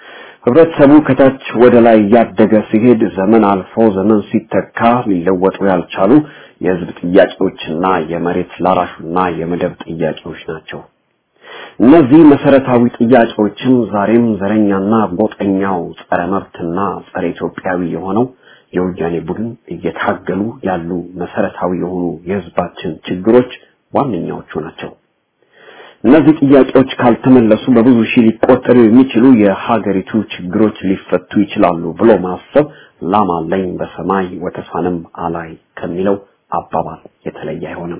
E: ህብረተሰቡ ከታች ወደ ላይ እያደገ ሲሄድ ዘመን አልፎ ዘመን ሲተካ ሊለወጡ ያልቻሉ የህዝብ ጥያቄዎችና የመሬት ላራሹና የመደብ ጥያቄዎች ናቸው። እነዚህ መሰረታዊ ጥያቄዎችም ዛሬም ዘረኛና ጎጠኛው ጸረ መብትና ጸረ ኢትዮጵያዊ የሆነው የወያኔ ቡድን እየታገሉ ያሉ መሰረታዊ የሆኑ የህዝባችን ችግሮች ዋነኛዎቹ ናቸው። እነዚህ ጥያቄዎች ካልተመለሱ በብዙ ሺህ ሊቆጠሩ የሚችሉ የሀገሪቱ ችግሮች ሊፈቱ ይችላሉ ብሎ ማሰብ ላም አለኝ በሰማይ ወተሷንም አላይ ከሚለው አባባል የተለየ አይሆንም።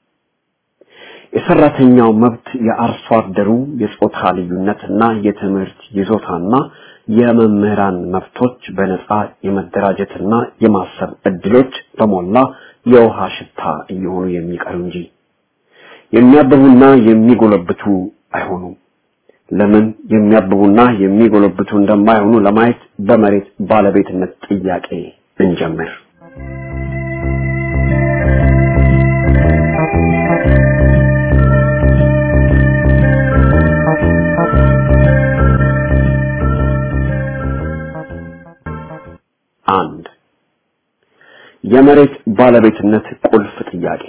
E: የሰራተኛው መብት፣ የአርሶ አደሩ የጾታ ልዩነትና የትምህርት ይዞታና የመምህራን መብቶች፣ በነጻ የመደራጀትና የማሰብ እድሎች በሞላ የውሃ ሽታ እየሆኑ የሚቀሩ እንጂ የሚያብቡና የሚጎለብቱ አይሆኑም። ለምን የሚያብቡና የሚጎለብቱ እንደማይሆኑ ለማየት በመሬት ባለቤትነት ጥያቄ እንጀምር። አንድ የመሬት ባለቤትነት ቁልፍ ጥያቄ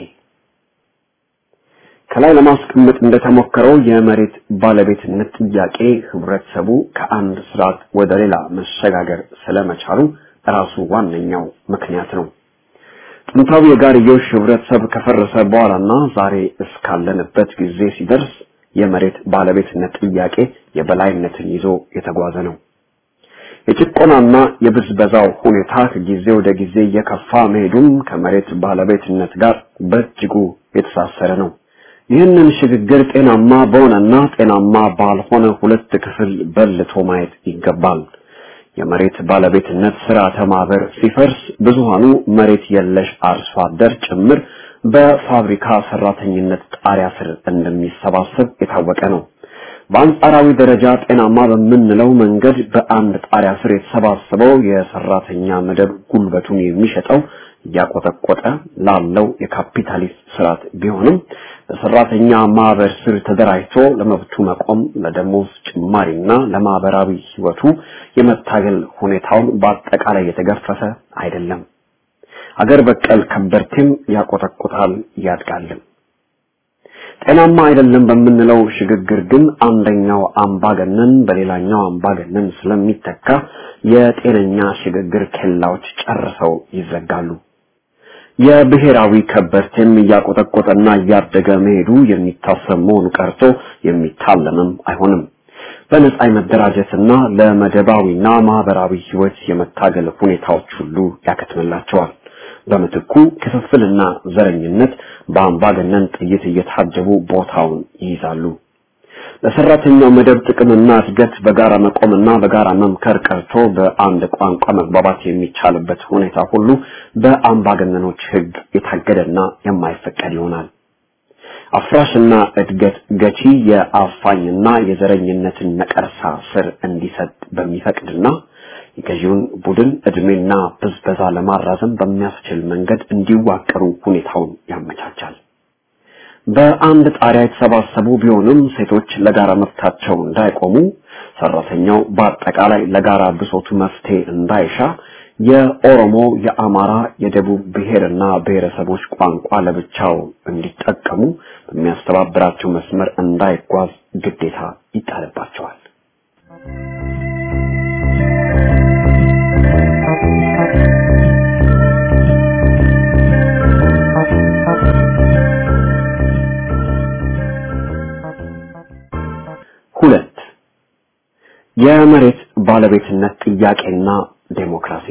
E: ከላይ ለማስቀመጥ እንደተሞከረው የመሬት ባለቤትነት ጥያቄ ህብረተሰቡ ከአንድ ስርዓት ወደ ሌላ መሸጋገር ስለመቻሉ ራሱ ዋነኛው ምክንያት ነው። ጥንታዊ የጋርዮሽ ህብረተሰብ ከፈረሰ በኋላና ዛሬ እስካለንበት ጊዜ ሲደርስ የመሬት ባለቤትነት ጥያቄ የበላይነትን ይዞ የተጓዘ ነው። የጭቆናና የብዝበዛው ሁኔታ ከጊዜ ወደ ጊዜ እየከፋ መሄዱም ከመሬት ባለቤትነት ጋር በእጅጉ የተሳሰረ ነው። ይህንን ሽግግር ጤናማ በሆነና ጤናማ ባልሆነ ሁለት ክፍል በልቶ ማየት ይገባል። የመሬት ባለቤትነት ስርዓተ ማህበር ሲፈርስ ብዙሃኑ መሬት የለሽ አርሶ አደር ጭምር በፋብሪካ ሰራተኝነት ጣሪያ ስር እንደሚሰባሰብ የታወቀ ነው። በአንጻራዊ ደረጃ ጤናማ በምንለው መንገድ በአንድ ጣሪያ ስር የተሰባሰበው የሰራተኛ መደብ ጉልበቱን የሚሸጠው እያቆጠቆጠ ላለው የካፒታሊስት ስርዓት ቢሆንም በሰራተኛ ማህበር ስር ተደራጅቶ ለመብቱ መቆም ለደሞዝ ጭማሪና ለማህበራዊ ህይወቱ የመታገል ሁኔታውን በአጠቃላይ የተገፈፈ አይደለም። አገር በቀል ከበርቴም ያቆጠቁታል ያድጋልም። ጤናማ አይደለም በምንለው ሽግግር ግን አንደኛው አምባገነን በሌላኛው አምባገነን ስለሚተካ የጤነኛ ሽግግር ኬላዎች ጨርሰው ይዘጋሉ። የብሔራዊ ከበርቴም እያቆጠቆጠና እያደገ መሄዱ የሚታሰብ መሆኑ ቀርቶ የሚታለምም አይሆንም። በነጻ የመደራጀትና ለመደባዊና ማህበራዊ ህይወት የመታገል ሁኔታዎች ሁሉ ያከትምላቸዋል። በምትኩ ክፍፍልና ዘረኝነት በአምባገነን ጥይት እየታጀቡ ቦታውን ይይዛሉ። ለሰራተኛው መደብ ጥቅምና እድገት በጋራ መቆምና በጋራ መምከር ቀርቶ በአንድ ቋንቋ መግባባት የሚቻልበት ሁኔታ ሁሉ በአምባገነኖች ህግ የታገደና የማይፈቀድ ይሆናል። አፍራሽና እድገት ገቺ የአፋኝና የዘረኝነትን ነቀርሳ ስር እንዲሰጥ በሚፈቅድና የገዢውን ቡድን እድሜና ብዝበዛ ለማራዘም በሚያስችል መንገድ እንዲዋቀሩ ሁኔታውን ያመቻቻል። በአንድ ጣሪያ የተሰባሰቡ ቢሆንም ሴቶች ለጋራ መብታቸው እንዳይቆሙ፣ ሰራተኛው በአጠቃላይ ለጋራ ብሶቱ መፍትሄ እንዳይሻ፣ የኦሮሞ፣ የአማራ፣ የደቡብ ብሔርና ብሔረሰቦች ቋንቋ ለብቻው እንዲጠቀሙ በሚያስተባብራቸው መስመር እንዳይጓዝ ግዴታ ይጣልባቸዋል። ሁለት የመሬት ባለቤትነት ጥያቄና ዴሞክራሲ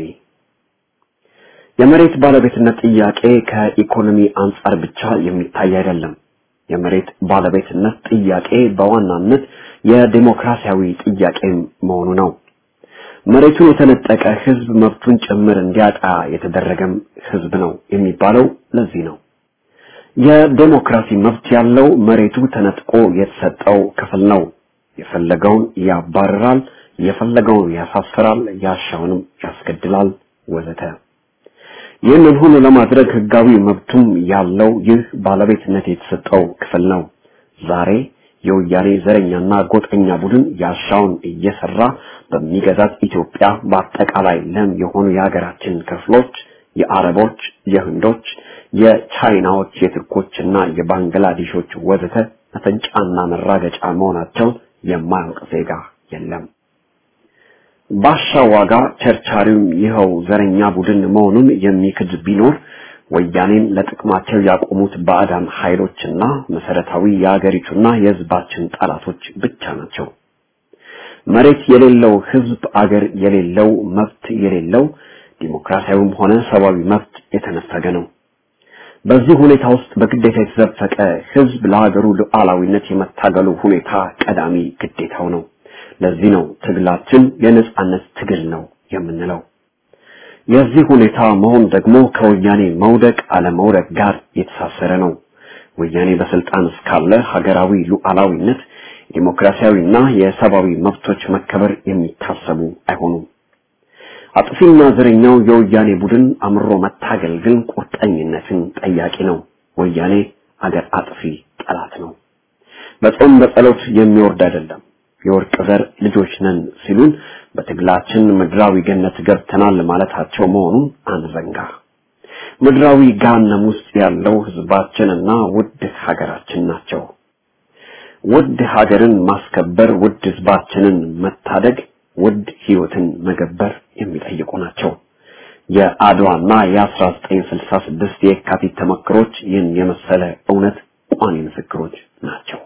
E: የመሬት ባለቤትነት ጥያቄ ከኢኮኖሚ አንጻር ብቻ የሚታይ አይደለም። የመሬት ባለቤትነት ጥያቄ በዋናነት የዴሞክራሲያዊ ጥያቄ መሆኑ ነው። መሬቱን የተነጠቀ ህዝብ መብቱን ጭምር እንዲያጣ የተደረገም ህዝብ ነው የሚባለው ለዚህ ነው። የዴሞክራሲ መብት ያለው መሬቱ ተነጥቆ የተሰጠው ክፍል ነው። የፈለገውን ያባርራል፣ የፈለገውን ያሳፍራል፣ ያሻውንም ያስገድላል ወዘተ። ይህንን ሁሉ ለማድረግ ህጋዊ መብቱም ያለው ይህ ባለቤትነት የተሰጠው ክፍል ነው። ዛሬ የወያኔ ዘረኛና ጎጠኛ ቡድን ያሻውን እየሰራ በሚገዛት ኢትዮጵያ በአጠቃላይ ለም የሆኑ የሀገራችን ክፍሎች የአረቦች፣ የህንዶች፣ የቻይናዎች፣ የቱርኮችና የባንግላዴሾች ወዘተ መፈንጫና መራገጫ መሆናቸውን የማያውቅ ዜጋ የለም። ባሻ ዋጋ ቸርቻሪውም ይኸው ዘረኛ ቡድን መሆኑን የሚክድ ቢኖር ወያኔን ለጥቅማቸው ያቆሙት ባዕዳን ኃይሎችና መሰረታዊ የአገሪቱና የህዝባችን ጠላቶች ብቻ ናቸው። መሬት የሌለው ህዝብ አገር የሌለው መብት የሌለው ዲሞክራሲያዊም ሆነ ሰብአዊ መብት የተነፈገ ነው። በዚህ ሁኔታ ውስጥ በግዴታ የተዘፈቀ ህዝብ ለሀገሩ ሉዓላዊነት የመታገሉ ሁኔታ ቀዳሚ ግዴታው ነው። ለዚህ ነው ትግላችን የነጻነት ትግል ነው የምንለው። የዚህ ሁኔታ መሆን ደግሞ ከወያኔ መውደቅ አለመውደቅ ጋር የተሳሰረ ነው። ወያኔ በስልጣን እስካለ ሀገራዊ ሉዓላዊነት፣ ዲሞክራሲያዊና የሰብአዊ መብቶች መከበር የሚታሰቡ አይሆኑም። አጥፊና ዘረኛው የወያኔ ቡድን አምሮ መታገል ግን ቁርጠኝነትን ጠያቂ ነው። ወያኔ አገር አጥፊ ጠላት ነው። በጾም በጸሎት የሚወርድ አይደለም። የወርቅ ዘር ልጆች ነን ሲሉን በትግላችን ምድራዊ ገነት ገብተናል ማለታቸው መሆኑን አንዘንጋ። ምድራዊ ገሃነም ውስጥ ያለው ህዝባችንና ውድ ሀገራችን ናቸው። ውድ ሀገርን ማስከበር፣ ውድ ህዝባችንን መታደግ፣ ውድ ህይወትን መገበር የሚጠይቁ ናቸው። የአድዋና የ1966 የካቲት ተመክሮች ይህን የመሰለ እውነት ቋሚ ምስክሮች ናቸው።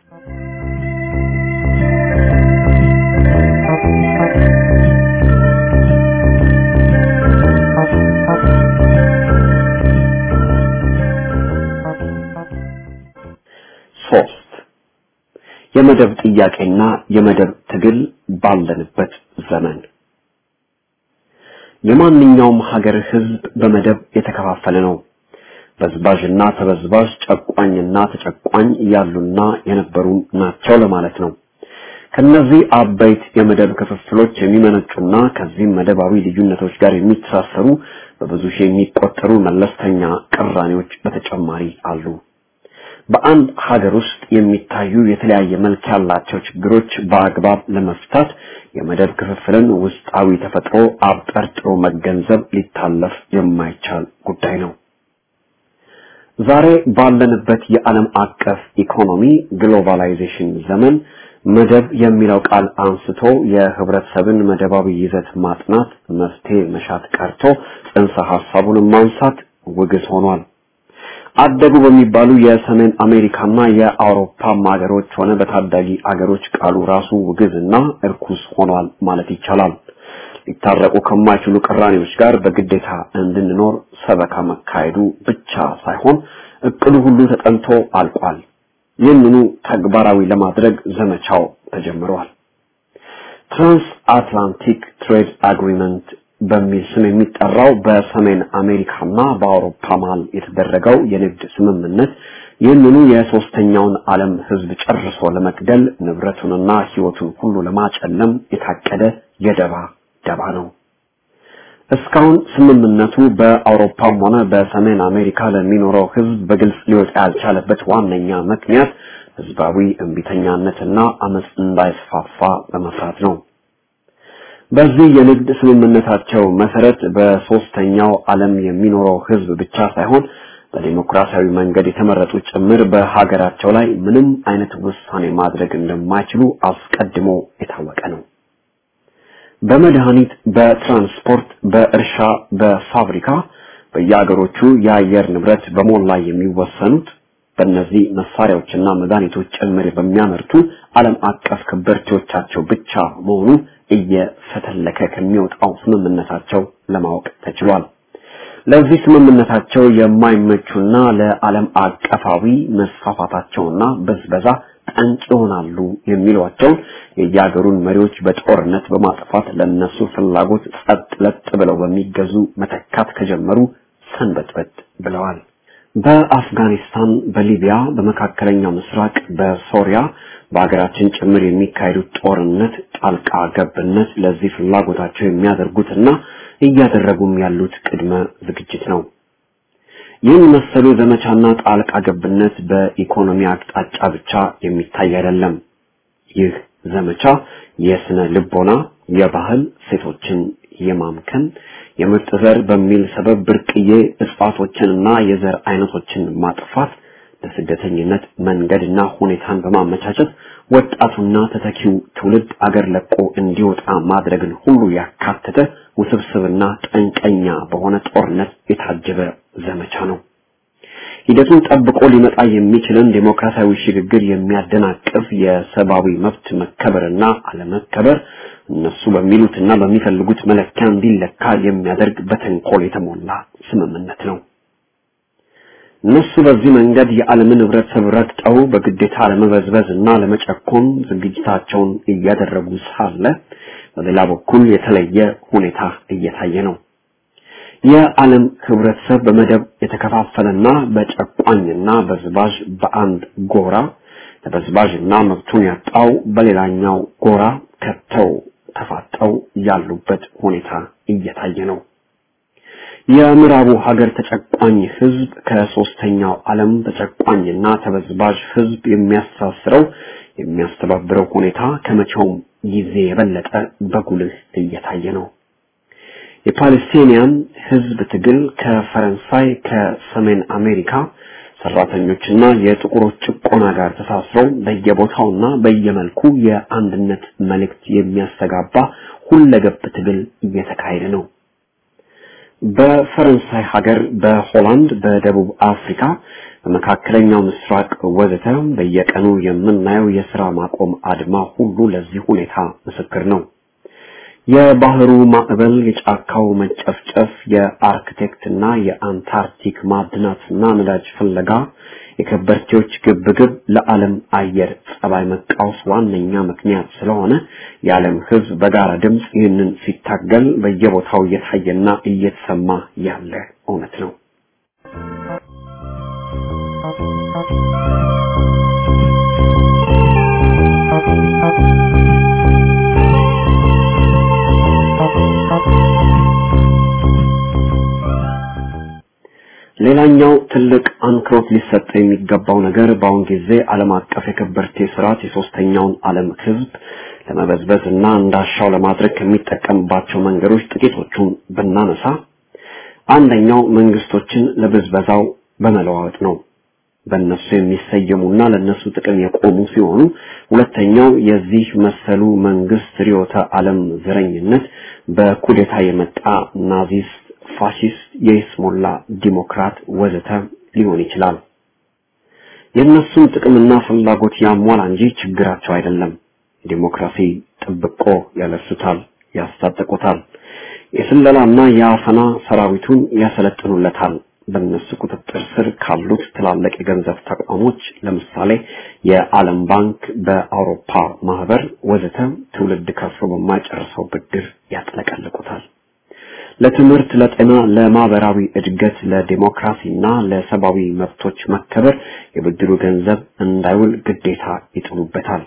E: ሶስት የመደብ ጥያቄና የመደብ ትግል ባለንበት ዘመን የማንኛውም ሀገር ህዝብ በመደብ የተከፋፈለ ነው። በዝባዥና ተበዝባዥ፣ ጨቋኝና ተጨቋኝ ያሉና የነበሩ ናቸው ለማለት ነው። ከነዚህ አበይት የመደብ ክፍፍሎች የሚመነጩና ከዚህም መደባዊ ልዩነቶች ጋር የሚተሳሰሩ በብዙ ሺህ የሚቆጠሩ መለስተኛ ቅራኔዎች በተጨማሪ አሉ። በአንድ ሀገር ውስጥ የሚታዩ የተለያየ መልክ ያላቸው ችግሮች በአግባብ ለመፍታት የመደብ ክፍፍልን ውስጣዊ ተፈጥሮ አብጠርጥሮ መገንዘብ ሊታለፍ የማይቻል ጉዳይ ነው። ዛሬ ባለንበት የዓለም አቀፍ ኢኮኖሚ ግሎባላይዜሽን ዘመን መደብ የሚለው ቃል አንስቶ የህብረተሰብን መደባዊ ይዘት ማጥናት መፍትሄ መሻት ቀርቶ ጽንሰ ሐሳቡን ማንሳት ውግዝ ሆኗል። አደጉ በሚባሉ የሰሜን አሜሪካና የአውሮፓ ሀገሮች ሆነ በታዳጊ አገሮች ቃሉ ራሱ ውግዝና እርኩስ ሆኗል ማለት ይቻላል። ሊታረቁ ከማይችሉ ቅራኔዎች ጋር በግዴታ እንድንኖር ሰበካ መካሄዱ ብቻ ሳይሆን እቅዱ ሁሉ ተጠንቶ አልቋል። ይህንኑ ተግባራዊ ለማድረግ ዘመቻው ተጀምሯል። ትራንስ አትላንቲክ ትሬድ አግሪመንት በሚል ስም የሚጠራው በሰሜን አሜሪካና በአውሮፓ መሀል የተደረገው የንግድ ስምምነት ይህንኑ የሶስተኛውን ዓለም ህዝብ ጨርሶ ለመግደል ንብረቱንና ህይወቱን ሁሉ ለማጨለም የታቀደ የደባ ደባ ነው። እስካሁን ስምምነቱ በአውሮፓም ሆነ በሰሜን አሜሪካ ለሚኖረው ህዝብ በግልጽ ሊወጣ ያልቻለበት ዋነኛ ምክንያት ህዝባዊ እምቢተኛነትና አመፅ እንዳይስፋፋ በመፍራት ነው። በዚህ የንግድ ስምምነታቸው መሰረት በሶስተኛው ዓለም የሚኖረው ህዝብ ብቻ ሳይሆን በዲሞክራሲያዊ መንገድ የተመረጡ ጭምር በሀገራቸው ላይ ምንም አይነት ውሳኔ ማድረግ እንደማይችሉ አስቀድሞ የታወቀ ነው። በመድኃኒት፣ በትራንስፖርት፣ በእርሻ፣ በፋብሪካ በየሀገሮቹ የአየር ንብረት በሞላ የሚወሰኑት በእነዚህ መሳሪያዎችና መድኃኒቶች ጭምር በሚያመርቱ ዓለም አቀፍ ከበርቴዎቻቸው ብቻ መሆኑ እየፈተለከ ከሚወጣው ስምምነታቸው ለማወቅ ተችሏል። ለዚህ ስምምነታቸው የማይመቹና ለዓለም አቀፋዊ መስፋፋታቸውና በዝበዛ ጠንቅ ይሆናሉ የሚሏቸውን የየሀገሩን መሪዎች በጦርነት በማጥፋት ለነሱ ፍላጎት ጸጥ ለጥ ብለው በሚገዙ መተካት ከጀመሩ ሰንበትበት ብለዋል። በአፍጋኒስታን፣ በሊቢያ፣ በመካከለኛው ምስራቅ፣ በሶሪያ በሀገራችን ጭምር የሚካሄዱት ጦርነት ጣልቃ ገብነት ለዚህ ፍላጎታቸው የሚያደርጉትና እያደረጉም ያሉት ቅድመ ዝግጅት ነው። ይህን መሰሉ ዘመቻና ጣልቃ ገብነት በኢኮኖሚ አቅጣጫ ብቻ የሚታይ አይደለም። ይህ ዘመቻ የስነ ልቦና፣ የባህል ሴቶችን የማምከን የምርጥ ዘር በሚል ሰበብ ብርቅዬ እጽዋቶችንና የዘር አይነቶችን ማጥፋት ለስደተኝነት መንገድና ሁኔታን በማመቻቸት ወጣቱና ተተኪው ትውልድ አገር ለቆ እንዲወጣ ማድረግን ሁሉ ያካተተ ውስብስብና ጠንቀኛ በሆነ ጦርነት የታጀበ ዘመቻ ነው። ሂደቱን ጠብቆ ሊመጣ የሚችልን ዴሞክራሲያዊ ሽግግር የሚያደናቅፍ የሰብአዊ መብት መከበርና አለመከበር እነሱ በሚሉትና በሚፈልጉት መለኪያ እንዲለካ የሚያደርግ በተንኮል የተሞላ ስምምነት ነው። እነሱ በዚህ መንገድ የዓለምን ህብረተሰብ ረግጠው በግዴታ ለመበዝበዝ እና ለመጨኮን ዝግጅታቸውን እያደረጉ ሳለ በሌላ በኩል የተለየ ሁኔታ እየታየ ነው። የዓለም ህብረተሰብ በመደብ የተከፋፈለና በጨቋኝና በዝባዥ በአንድ ጎራ ተበዝባዥና መብቱን ያጣው በሌላኛው ጎራ ከተው ተፋጠው ያሉበት ሁኔታ እየታየ ነው። የምዕራቡ ሀገር ተጨቋኝ ህዝብ ከሶስተኛው ዓለም ተጨቋኝና ተበዝባዥ ህዝብ የሚያስተሳስረው የሚያስተባብረው ሁኔታ ከመቼውም ጊዜ የበለጠ በጉልህ እየታየ ነው። የፓለስቲኒያን ህዝብ ትግል ከፈረንሳይ ከሰሜን አሜሪካ ሰራተኞችና የጥቁሮች ጭቆና ጋር ተሳስረው በየቦታውና በየመልኩ የአንድነት መልእክት የሚያስተጋባ ሁለገብ ትግል እየተካሄደ ነው። በፈረንሳይ ሀገር፣ በሆላንድ፣ በደቡብ አፍሪካ፣ በመካከለኛው ምስራቅ ወዘተ በየቀኑ የምናየው የስራ ማቆም አድማ ሁሉ ለዚህ ሁኔታ ምስክር ነው። የባህሩ ማዕበል፣ የጫካው መጨፍጨፍ፣ የአርክቴክትና የአንታርክቲክ ማዕድናትና ነዳጅ ፍለጋ፣ የከበርቴዎች ግብግብ ለዓለም አየር ጸባይ መቃወስ ዋነኛ ምክንያት ስለሆነ የዓለም ሕዝብ በጋራ ድምፅ ይህንን ሲታገል በየቦታው እየታየና እየተሰማ ያለ እውነት ነው። ሌላኛው ትልቅ አንክሮት ሊሰጠ የሚገባው ነገር በአሁን ጊዜ ዓለም አቀፍ የከበርቴ ስርዓት የሶስተኛውን ዓለም ህዝብ ለመበዝበዝ እና እንዳሻው ለማድረግ ከሚጠቀምባቸው መንገዶች ጥቂቶቹን ብናነሳ አንደኛው መንግስቶችን ለብዝበዛው በመለዋወጥ ነው። በእነሱ የሚሰየሙና ለነሱ ጥቅም የቆሙ ሲሆኑ፣ ሁለተኛው የዚህ መሰሉ መንግስት ርዕዮተ ዓለም ዘረኝነት በኩዴታ የመጣ ናዚስት ፋሺስት፣ የይስሙላ ዲሞክራት ወዘተ ሊሆን ይችላል። የእነሱን ጥቅምና ፍላጎት ያሟላ እንጂ ችግራቸው አይደለም። ዲሞክራሲ ጥብቆ ያለሱታል፣ ያስታጠቁታል። የስለላና የአፈና ሰራዊቱን ያሰለጥኑለታል። በእነሱ ቁጥጥር ስር ካሉት ትላልቅ የገንዘብ ተቋሞች ለምሳሌ የዓለም ባንክ፣ በአውሮፓ ማህበር ወዘተ ትውልድ ከፍሎ በማይጨርሰው ብድር ያጥለቀልቁታል። ለትምህርት፣ ለጤና፣ ለማህበራዊ እድገት፣ ለዲሞክራሲና ለሰብአዊ መብቶች መከበር የብድሩ ገንዘብ እንዳይውል ግዴታ ይጥሉበታል።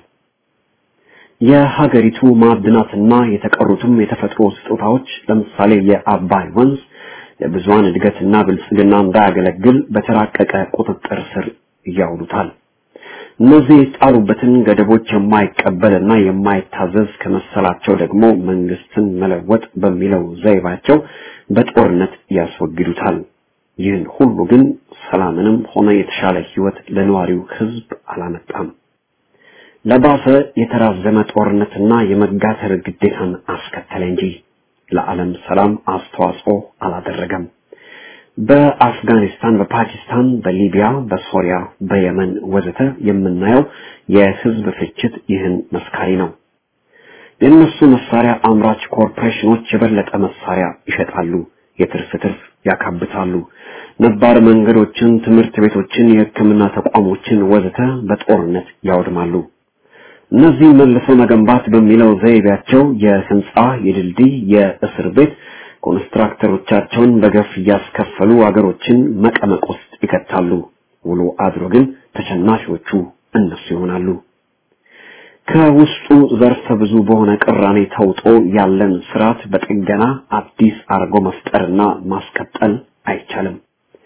E: የሀገሪቱ ማዕድናትና የተቀሩትም የተፈጥሮ ስጦታዎች ለምሳሌ የአባይ ወንዝ ለብዙሃን እድገትና ብልጽግና እንዳያገለግል በተራቀቀ ቁጥጥር ስር ያውሉታል። እነዚህ የጣሉበትን ገደቦች የማይቀበልና የማይታዘዝ ከመሰላቸው ደግሞ መንግስትን መለወጥ በሚለው ዘይባቸው በጦርነት ያስወግዱታል። ይህን ሁሉ ግን ሰላምንም ሆነ የተሻለ ህይወት ለነዋሪው ህዝብ አላመጣም። ለባሰ የተራዘመ ጦርነትና የመጋተር ግዴታን አስከተለ እንጂ ለዓለም ሰላም አስተዋጽኦ አላደረገም። በአፍጋኒስታን፣ በፓኪስታን፣ በሊቢያ፣ በሶሪያ፣ በየመን ወዘተ የምናየው የህዝብ ፍጅት ይህን መስካሪ ነው። የእነሱ መሳሪያ አምራች ኮርፖሬሽኖች የበለጠ መሳሪያ ይሸጣሉ፣ የትርፍ ትርፍ ያካብታሉ። ነባር መንገዶችን፣ ትምህርት ቤቶችን፣ የሕክምና ተቋሞችን ወዘተ በጦርነት ያወድማሉ። እነዚህ መልሶ መገንባት በሚለው ዘይቤያቸው የህንጻ፣ የድልድይ፣ የእስር ቤት ኮንስትራክተሮቻቸውን በገፍ እያስከፈሉ አገሮችን መቀመቅ ውስጥ ይከታሉ። ውሎ አድሮ ግን ተሸናፊዎቹ እነሱ ይሆናሉ። ከውስጡ ዘርፈ ብዙ በሆነ ቅራኔ ተውጦ ያለን ስርዓት በጥገና አዲስ አርጎ መፍጠርና ማስቀጠል አይቻልም።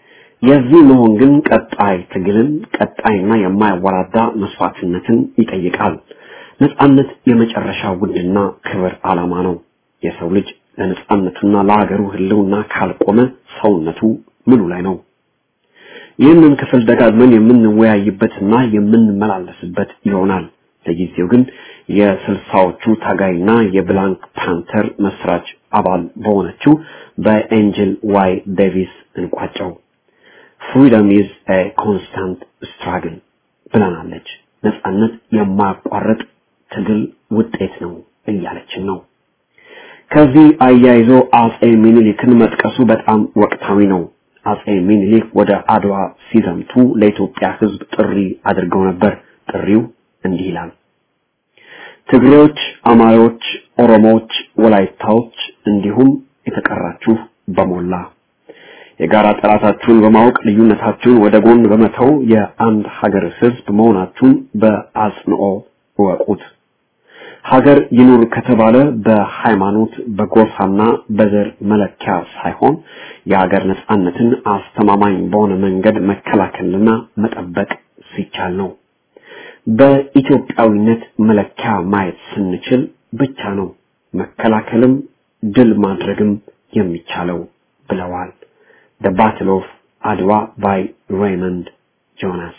E: የዚህ መሆን ግን ቀጣይ ትግልን ቀጣይና የማያወራዳ መስዋዕትነትን ይጠይቃል። ነጻነት የመጨረሻ ውድና ክብር ዓላማ ነው። የሰው ልጅ ለነጻነቱና ለሀገሩ ህልውና ካልቆመ ሰውነቱ ምኑ ላይ ነው? ይህንን ክፍል ደጋግመን የምንወያይበትና የምንመላለስበት ይሆናል። ለጊዜው ግን የስልሳዎቹ ታጋይና የብላንክ ፓንተር መስራች አባል በሆነችው በኤንጅል ዋይ ዴቪስ እንቋጨው። ፍሪደም ኢዝ ኤ ኮንስታንት ስትራግል ብለናለች። ነጻነት የማያቋርጥ ትግል ውጤት ነው እያለችን ነው። ከዚህ አያይዞ አጼ ሚኒሊክን መጥቀሱ በጣም ወቅታዊ ነው። አጼ ሚኒሊክ ወደ አድዋ ሲዘምቱ ለኢትዮጵያ ሕዝብ ጥሪ አድርገው ነበር። ጥሪው እንዲህ ይላል። ትግሬዎች፣ አማሮች፣ ኦሮሞዎች፣ ወላይታዎች እንዲሁም የተቀራችሁ በሞላ የጋራ ጠላታችሁን በማወቅ ልዩነታችሁን ወደ ጎን በመተው የአንድ ሀገር ሕዝብ መሆናችሁን በአጽንኦ እወቁት። ሀገር ይኑር ከተባለ በሃይማኖት በጎሳና በዘር መለኪያ ሳይሆን የሀገር ነጻነትን አስተማማኝ በሆነ መንገድ መከላከልና መጠበቅ ሲቻል ነው። በኢትዮጵያዊነት መለኪያ ማየት ስንችል ብቻ ነው መከላከልም ድል ማድረግም የሚቻለው ብለዋል። The Battle of አድዋ by Raymond ጆናስ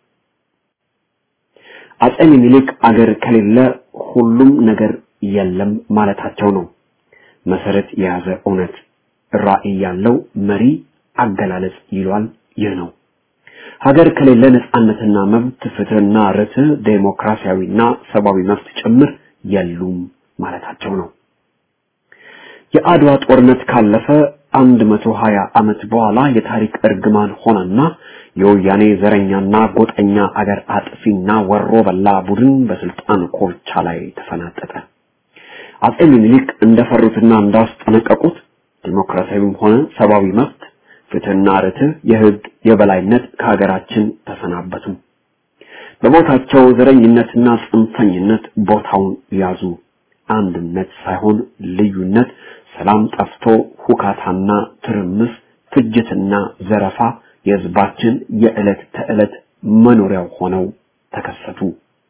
E: አጼ ሚኒሊክ አገር ከሌለ ሁሉም ነገር የለም ማለታቸው ነው። መሰረት የያዘ እውነት ራዕይ ያለው መሪ አገላለጽ ይሏል። ይህ ነው። ሀገር ከሌለ ነጻነትና መብት፣ ፍትህና ርትዕ፣ ዴሞክራሲያዊና ሰብአዊ መብት ጭምር የሉም ማለታቸው ነው። የአድዋ ጦርነት ካለፈ አንድ መቶ ሀያ ዓመት በኋላ የታሪክ እርግማን ሆነና የወያኔ ዘረኛና ጎጠኛ አገር አጥፊና ወሮ በላ ቡድን በስልጣን ኮርቻ ላይ ተፈናጠጠ። አጼ ሚኒሊክ እንደፈሩትና እንዳስጠነቀቁት ዲሞክራሲያዊም ሆነ ሰብአዊ መብት፣ ፍትህና ርትዕ፣ የህግ የበላይነት ከሀገራችን ተሰናበቱ። በቦታቸው ዘረኝነትና ጽንፈኝነት ቦታውን ያዙ። አንድነት ሳይሆን ልዩነት፣ ሰላም ጠፍቶ ሁካታና ትርምስ፣ ፍጅትና ዘረፋ የህዝባችን የዕለት ተዕለት መኖሪያው ሆነው ተከሰቱ።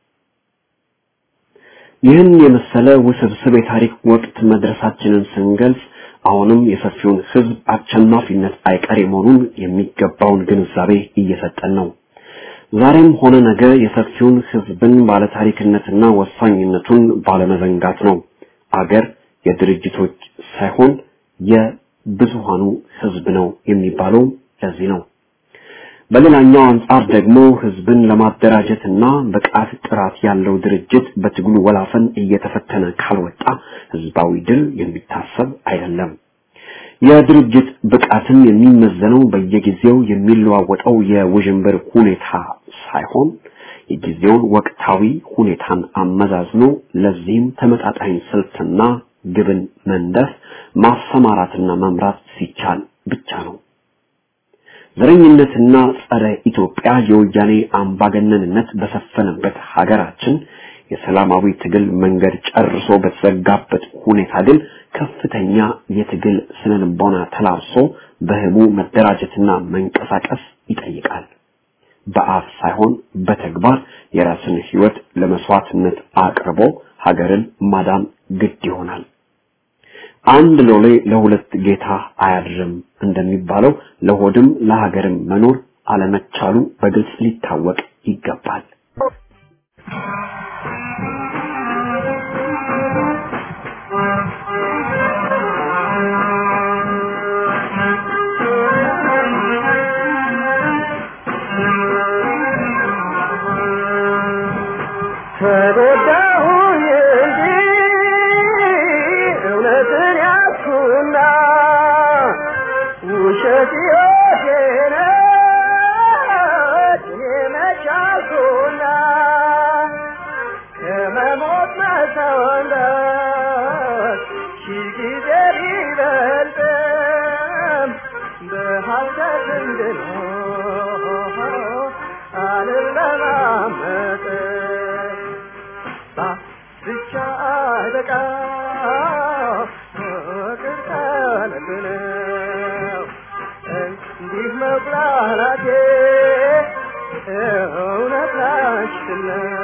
E: ይህን የመሰለ ውስብስብ የታሪክ ወቅት መድረሳችንን ስንገልጽ አሁንም የሰፊውን ህዝብ አሸናፊነት አይቀሬ መሆኑን የሚገባውን ግንዛቤ እየሰጠን ነው። ዛሬም ሆነ ነገ የሰፊውን ህዝብን ባለታሪክነትና ወሳኝነቱን ባለመዘንጋት ነው። አገር የድርጅቶች ሳይሆን የብዙሃኑ ህዝብ ነው የሚባለው ለዚህ ነው። በሌላኛው አንጻር ደግሞ ህዝብን ለማደራጀትና ብቃት ጥራት ያለው ድርጅት በትግሉ ወላፈን እየተፈተነ ካልወጣ ህዝባዊ ድል የሚታሰብ አይደለም። የድርጅት ብቃትን የሚመዘነው በየጊዜው የሚለዋወጠው የውዥንብር ሁኔታ ሳይሆን የጊዜውን ወቅታዊ ሁኔታን አመዛዝኖ ለዚህም ተመጣጣኝ ስልትና ግብን መንደፍ ማሰማራትና መምራት ሲቻል ብቻ ነው። ዘረኝነትና ጸረ ኢትዮጵያ የወያኔ አምባገነንነት በሰፈነበት ሀገራችን የሰላማዊ ትግል መንገድ ጨርሶ በተዘጋበት ሁኔታ ግን ከፍተኛ የትግል ስነልቦና ተላብሶ በህቡ መደራጀትና መንቀሳቀስ ይጠይቃል። በአፍ ሳይሆን በተግባር የራስን ህይወት ለመስዋዕትነት አቅርቦ ሀገርን ማዳን ግድ ይሆናል። አንድ ሎሌ ለሁለት ጌታ አያድርም እንደሚባለው ለሆድም ለሀገርም መኖር አለመቻሉ በግልጽ ሊታወቅ ይገባል።
B: ተጎዳሁኝ እንጂ እውነትን ያዝኩና ውሸት ሕይወቴ ነች እኔ መች አልኩና ከመሞት መሰወንበት ሺህ ጊዜ ቢበልጥም በሐሰት እንድኖር አልለማመጥም ብቻ አለቃ ፍቅር ከልብ ነው እንዲህ መብላላቴ እውነት ናችና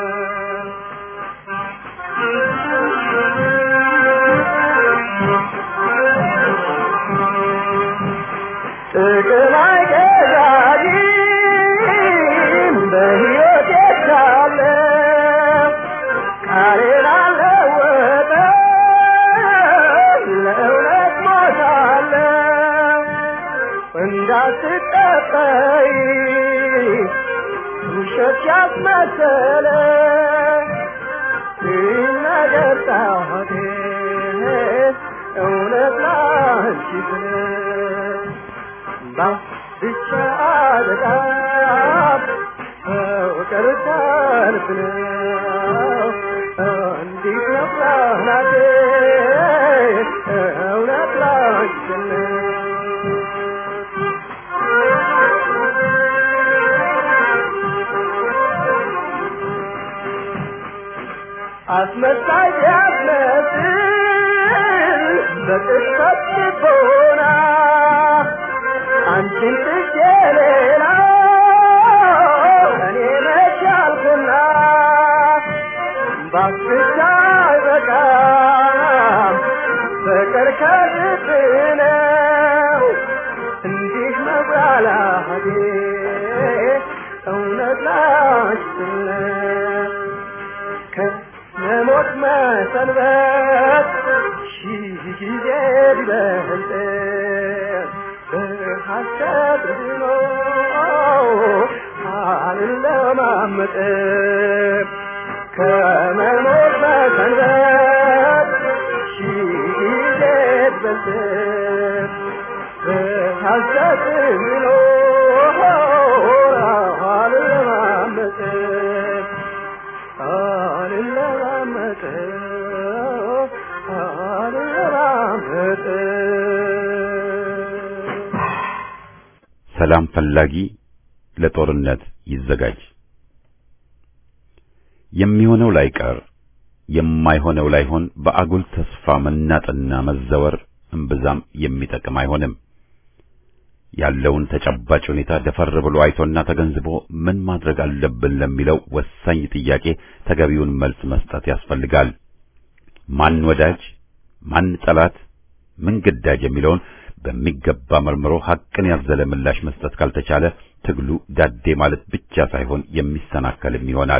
B: ጥቅም አይገዛኝም በሕይወቴ ሳለ ቃሌን አልለወጥም ለእውነት ሞታለሁ እንዳትጠጠይ ውሸት ያስመሰለ ሲነገር ጣቴ እውነት ላንቺ ብለህ ብቻ በጣም ፍቅር ሰልፍ ነው እንዲህ ነው ናቴ እውነት ላንቺ ነው አስመሳይ ቢያስመስል በቅጽበት ልቦና አንቺን ትቼ ሌላ እኔ መች አልኩና ባክቻ አይበቃም ፍቅር ከልብ ነው እንዲህ መብላላቴ እውነት ላችነት ከመሞት መሰንበት ሺህ ጊዜ ቢበልጥ በሐሰት ድኖ አልለማመጥ ከመሞት መሰንበት ሺህ ጊዜ ቢበልጥ በሐሰት ድኖ አልለማመጥ አልለማመጥ አልለማመጥ
A: ሰላም ፈላጊ ለጦርነት ይዘጋጅ። የሚሆነው ላይቀር የማይሆነው ላይሆን በአጉል ተስፋ መናጥና መዘወር እምብዛም የሚጠቅም አይሆንም። ያለውን ተጨባጭ ሁኔታ ደፈር ብሎ አይቶና ተገንዝቦ ምን ማድረግ አለብን ለሚለው ወሳኝ ጥያቄ ተገቢውን መልስ መስጠት ያስፈልጋል። ማን ወዳጅ፣ ማን ጠላት፣ ምን ግዳጅ የሚለውን በሚገባ መርምሮ ሐቅን ያዘለ ምላሽ መስጠት ካልተቻለ ትግሉ ዳዴ ማለት ብቻ ሳይሆን የሚሰናከልም ይሆናል።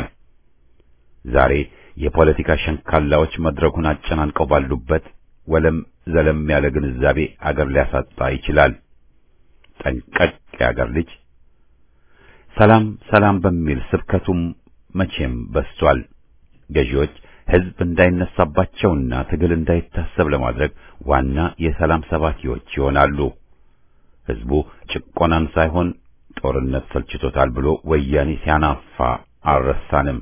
A: ዛሬ የፖለቲካ ሸንካላዎች መድረኩን አጨናንቀው ባሉበት ወለም ዘለም ያለ ግንዛቤ አገር ሊያሳጣ ይችላል። ጠንቀቅ የአገር ልጅ ሰላም ሰላም በሚል ስብከቱም መቼም በስቷል። ገዢዎች ሕዝብ እንዳይነሳባቸውና ትግል እንዳይታሰብ ለማድረግ ዋና የሰላም ሰባኪዎች ይሆናሉ። ሕዝቡ ጭቆናን ሳይሆን ጦርነት ሰልችቶታል ብሎ ወያኔ ሲያናፋ አልረሳንም።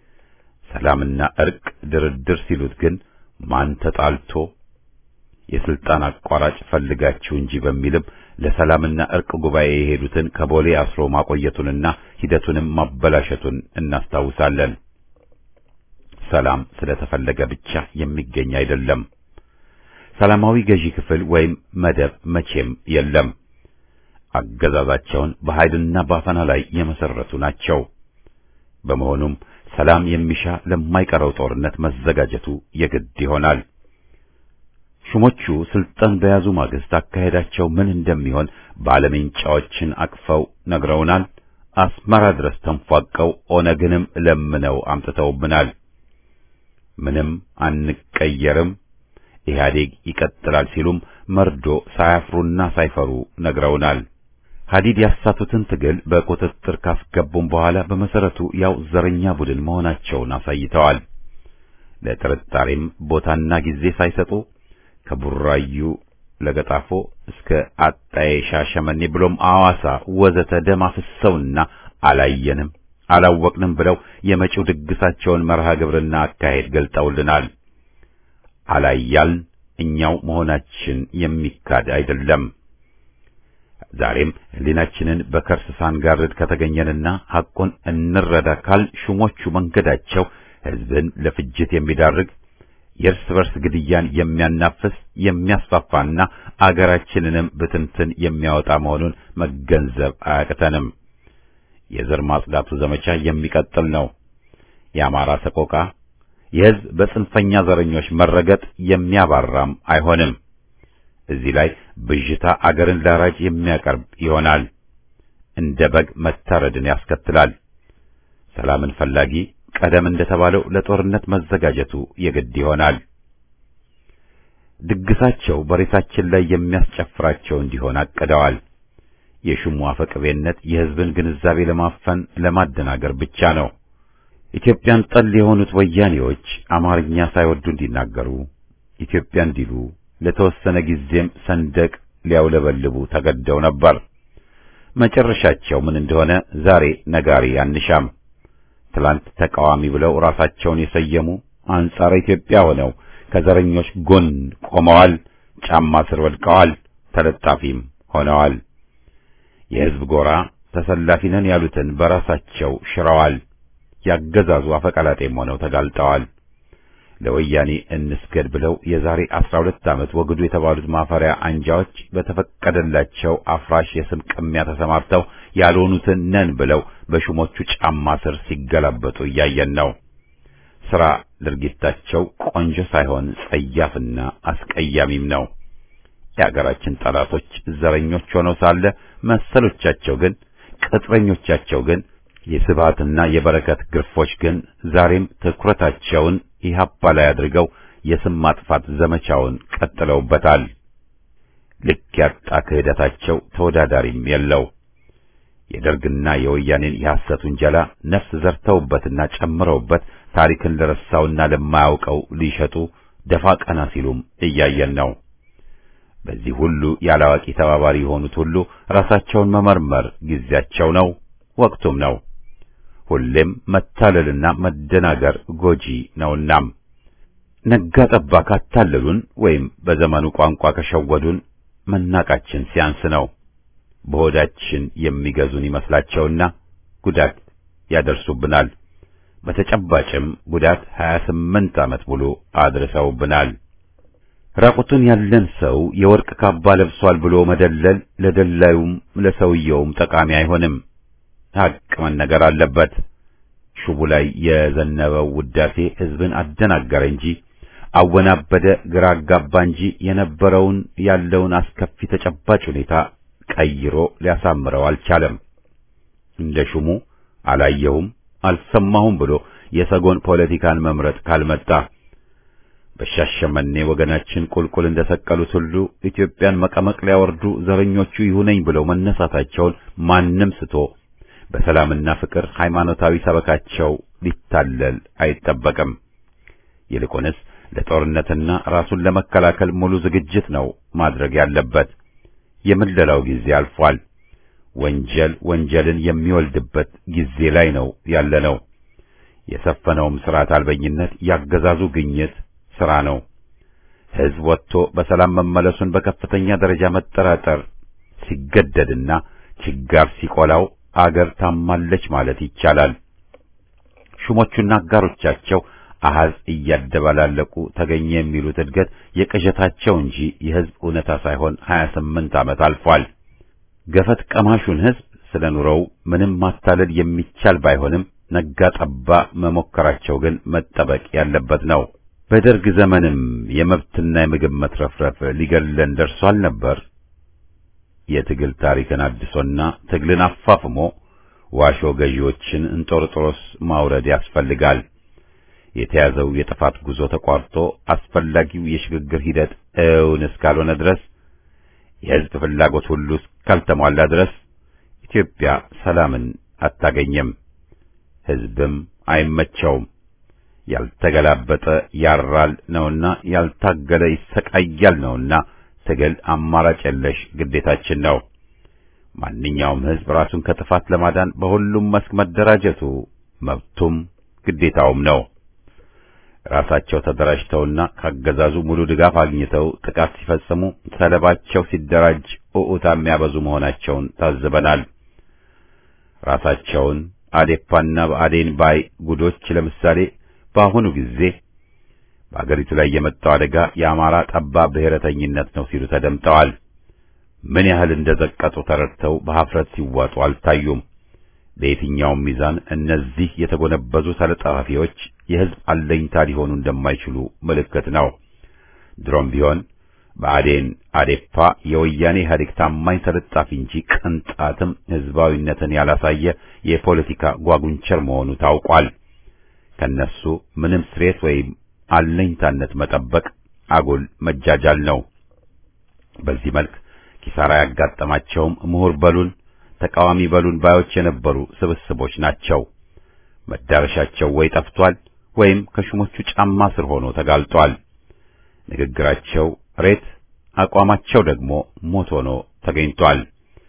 A: ሰላምና እርቅ ድርድር ሲሉት ግን ማን ተጣልቶ የስልጣን አቋራጭ ፈልጋችሁ እንጂ በሚልም ለሰላምና እርቅ ጉባኤ የሄዱትን ከቦሌ አስሮ ማቆየቱንና ሂደቱንም ማበላሸቱን እናስታውሳለን። ሰላም ስለተፈለገ ብቻ የሚገኝ አይደለም። ሰላማዊ ገዢ ክፍል ወይም መደብ መቼም የለም። አገዛዛቸውን በኃይልና በአፈና ላይ የመሰረቱ ናቸው። በመሆኑም ሰላም የሚሻ ለማይቀረው ጦርነት መዘጋጀቱ የግድ ይሆናል። ሹሞቹ ስልጣን በያዙ ማግስት አካሄዳቸው ምን እንደሚሆን ባለሜንጫዎችን አቅፈው ነግረውናል። አስመራ ድረስ ተንፏቀው ኦነግንም ለምነው አምጥተውብናል። ምንም አንቀየርም፣ ኢህአዴግ ይቀጥላል ሲሉም መርዶ ሳያፍሩና ሳይፈሩ ነግረውናል። ሀዲድ ያሳቱትን ትግል በቁጥጥር ካስገቡም በኋላ በመሰረቱ ያው ዘረኛ ቡድን መሆናቸውን አሳይተዋል። ለጥርጣሬም ቦታና ጊዜ ሳይሰጡ ከቡራዩ ለገጣፎ እስከ አጣዬ ሻሸመኔ ብሎም አዋሳ ወዘተ ደም አፍሰውና አላየንም አላወቅንም ብለው የመጪው ድግሳቸውን መርሃ ግብርና አካሄድ ገልጠውልናል። አላያልን እኛው መሆናችን የሚካድ አይደለም። ዛሬም ሕሊናችንን በከርስ ሳንጋርድ ከተገኘንና ሐቁን እንረዳ ካል ሹሞቹ መንገዳቸው ሕዝብን ለፍጅት የሚዳርግ የእርስ በርስ ግድያን የሚያናፍስ የሚያስፋፋና አገራችንንም ብትንትን የሚያወጣ መሆኑን መገንዘብ አያቅተንም። የዘር ማጽዳቱ ዘመቻ የሚቀጥል ነው። የአማራ ሰቆቃ የሕዝብ በጽንፈኛ ዘረኞች መረገጥ የሚያባራም አይሆንም። እዚህ ላይ ብዥታ አገርን ላራጅ የሚያቀርብ ይሆናል። እንደ በግ መታረድን ያስከትላል። ሰላምን ፈላጊ ቀደም እንደተባለው ለጦርነት መዘጋጀቱ የግድ ይሆናል። ድግሳቸው በሬሳችን ላይ የሚያስጨፍራቸው እንዲሆን አቅደዋል። የሹሙ አፈቅቤነት የሕዝብን ግንዛቤ ለማፈን ለማደናገር ብቻ ነው። ኢትዮጵያን ጠል የሆኑት ወያኔዎች አማርኛ ሳይወዱ እንዲናገሩ ኢትዮጵያ እንዲሉ ለተወሰነ ጊዜም ሰንደቅ ሊያውለበልቡ ተገደው ነበር። መጨረሻቸው ምን እንደሆነ ዛሬ ነጋሪ አንሻም። ትላንት ተቃዋሚ ብለው ራሳቸውን የሰየሙ አንጻረ ኢትዮጵያ ሆነው ከዘረኞች ጎን ቆመዋል፣ ጫማ ስር ወድቀዋል፣ ተለጣፊም ሆነዋል። የሕዝብ ጎራ ተሰላፊ ነን ያሉትን በራሳቸው ሽረዋል። ያገዛዙ አፈቀላጤም ሆነው ተጋልጠዋል። ለወያኔ እንስገድ ብለው የዛሬ አስራ ሁለት ዓመት ወግዱ የተባሉት ማፈሪያ አንጃዎች በተፈቀደላቸው አፍራሽ የስም ቅሚያ ተሰማርተው ያልሆኑትን ነን ብለው በሹሞቹ ጫማ ስር ሲገላበጡ እያየን ነው። ሥራ ድርጊታቸው ቆንጆ ሳይሆን ጸያፍና አስቀያሚም ነው። የአገራችን ጠላቶች ዘረኞች ሆነው ሳለ መሰሎቻቸው ግን ቅጥረኞቻቸው ግን የስብሃትና የበረከት ግርፎች ግን ዛሬም ትኩረታቸውን ኢህአፓ ላይ አድርገው የስም ማጥፋት ዘመቻውን ቀጥለውበታል። ልክ ያጣ ክህደታቸው ተወዳዳሪም የለው። የደርግና የወያኔን የሐሰት ውንጀላ ነፍስ ዘርተውበትና ጨምረውበት ታሪክን ለረሳውና ለማያውቀው ሊሸጡ ደፋ ቀና ሲሉም እያየን ነው። በዚህ ሁሉ ያላዋቂ ተባባሪ የሆኑት ሁሉ ራሳቸውን መመርመር ጊዜያቸው ነው፣ ወቅቱም ነው። ሁሌም መታለልና መደናገር ጎጂ ነውናም ነጋ ጠባ ካታለሉን ወይም በዘመኑ ቋንቋ ከሸወዱን መናቃችን ሲያንስ ነው። በሆዳችን የሚገዙን ይመስላቸውና ጉዳት ያደርሱብናል። በተጨባጭም ጉዳት 28 ዓመት ሙሉ አድርሰውብናል። ራቁቱን ያለን ሰው የወርቅ ካባ ለብሷል ብሎ መደለል ለደላዩም ለሰውየውም ጠቃሚ አይሆንም። ሐቅ መነገር አለበት። ሹቡ ላይ የዘነበው ውዳሴ ሕዝብን አደናገረ እንጂ አወናበደ፣ ግራ አጋባ እንጂ የነበረውን ያለውን አስከፊ ተጨባጭ ሁኔታ ቀይሮ ሊያሳምረው አልቻለም። እንደ ሹሙ አላየሁም አልሰማሁም ብሎ የሰጎን ፖለቲካን መምረጥ ካልመጣ በሻሸመኔ ወገናችን ቁልቁል እንደሰቀሉት ሁሉ ኢትዮጵያን መቀመቅ ሊያወርዱ ዘረኞቹ ይሁነኝ ብለው መነሳታቸውን ማንም ስቶ በሰላምና ፍቅር ሃይማኖታዊ ሰበካቸው ሊታለል አይጠበቅም። ይልቁንስ ለጦርነትና ራሱን ለመከላከል ሙሉ ዝግጅት ነው ማድረግ ያለበት። የምለላው ጊዜ አልፏል። ወንጀል ወንጀልን የሚወልድበት ጊዜ ላይ ነው ያለነው። የሰፈነውም ስርዓት አልበኝነት ያገዛዙ ግኝት ስራ ነው። ሕዝብ ወጥቶ በሰላም መመለሱን በከፍተኛ ደረጃ መጠራጠር ሲገደድና ችጋር ሲቆላው አገር ታማለች ማለት ይቻላል። ሹሞቹና አጋሮቻቸው አሃዝ እያደባላለቁ ተገኘ የሚሉት እድገት የቅዠታቸው እንጂ የሕዝብ እውነታ ሳይሆን 28 ዓመት አልፏል። ገፈት ቀማሹን ሕዝብ ስለ ኑሮው ምንም ማታለል የሚቻል ባይሆንም ነጋ ጠባ መሞከራቸው ግን መጠበቅ ያለበት ነው። በደርግ ዘመንም የመብትና የምግብ መትረፍረፍ ሊገድለን ደርሷል ነበር። የትግል ታሪክን አድሶና ትግልን አፋፍሞ ዋሾ ገዢዎችን እንጦርጦሮስ ማውረድ ያስፈልጋል። የተያዘው የጥፋት ጉዞ ተቋርጦ አስፈላጊው የሽግግር ሂደት እውን እስካልሆነ ድረስ የሕዝብ ፍላጎት ሁሉ እስካልተሟላ ድረስ ኢትዮጵያ ሰላምን አታገኝም፣ ሕዝብም አይመቸውም። ያልተገላበጠ ያራል ነውና ያልታገለ ይሰቃያል ነውና ትግል አማራጭ የለሽ ግዴታችን ነው። ማንኛውም ሕዝብ ራሱን ከጥፋት ለማዳን በሁሉም መስክ መደራጀቱ መብቱም ግዴታውም ነው። ራሳቸው ተደራጅተውና ካገዛዙ ሙሉ ድጋፍ አግኝተው ጥቃት ሲፈጽሙ ሰለባቸው ሲደራጅ ኡኡታ የሚያበዙ መሆናቸውን ታዝበናል። ራሳቸውን አዴፓና በአዴን ባይ ጉዶች ለምሳሌ በአሁኑ ጊዜ በአገሪቱ ላይ የመጣው አደጋ የአማራ ጠባብ ብሔረተኝነት ነው ሲሉ ተደምጠዋል። ምን ያህል እንደዘቀጡ ተረድተው በሀፍረት ሲዋጡ አልታዩም። በየትኛውም ሚዛን እነዚህ የተጎነበዙ ተለጣፊዎች የሕዝብ አለኝታ ሊሆኑ እንደማይችሉ ምልክት ነው። ድሮም ቢሆን ብአዴን አዴፓ የወያኔ ኢህአዴግ ታማኝ ተለጣፊ እንጂ ቅንጣትም ሕዝባዊነትን ያላሳየ የፖለቲካ ጓጉንቸር መሆኑ ታውቋል። ከነሱ ምንም ስሬት ወይም አለኝታነት መጠበቅ አጉል መጃጃል ነው። በዚህ መልክ ኪሳራ ያጋጠማቸውም ምሁር በሉን ተቃዋሚ በሉን ባዮች የነበሩ ስብስቦች ናቸው። መዳረሻቸው ወይ ጠፍቷል ወይም ከሹሞቹ ጫማ ስር ሆኖ ተጋልጧል። ንግግራቸው ሬት፣ አቋማቸው ደግሞ ሞት ሆኖ ተገኝቷል።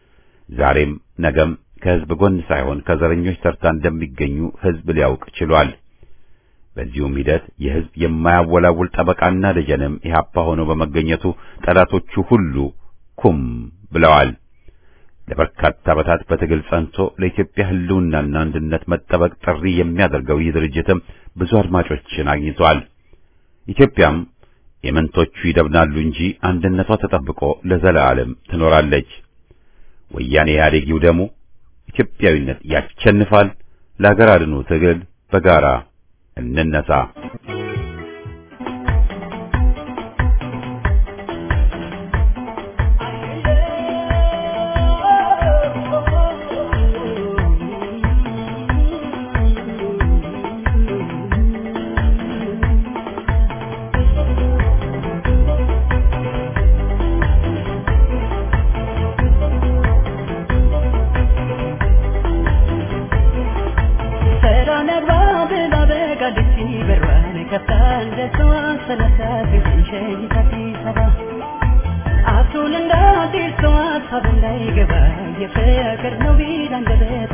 A: ዛሬም ነገም ከሕዝብ ጎን ሳይሆን ከዘረኞች ተርታ እንደሚገኙ ሕዝብ ሊያውቅ ችሏል። በዚሁም ሂደት የሕዝብ የማያወላውል ጠበቃና ደጀንም ኢህአፓ ሆኖ በመገኘቱ ጠላቶቹ ሁሉ ኩም ብለዋል። ለበርካታ ዓመታት በትግል ጸንቶ ለኢትዮጵያ ሕልውናና አንድነት መጠበቅ ጥሪ የሚያደርገው ይህ ድርጅትም ብዙ አድማጮችን አግኝቷል። ኢትዮጵያም የመንቶቹ ይደብናሉ እንጂ አንድነቷ ተጠብቆ ለዘላለም ትኖራለች። ወያኔ ኢህአዴግ ይውደሙ፣ ኢትዮጵያዊነት ያሸንፋል። ለሀገር አድኑ ትግል በጋራ እንነሳ።
F: አቱን እንዳዲስ ሰው ሀሳብ እንዳይገባ የፍቅር ነው ቢል አንደበት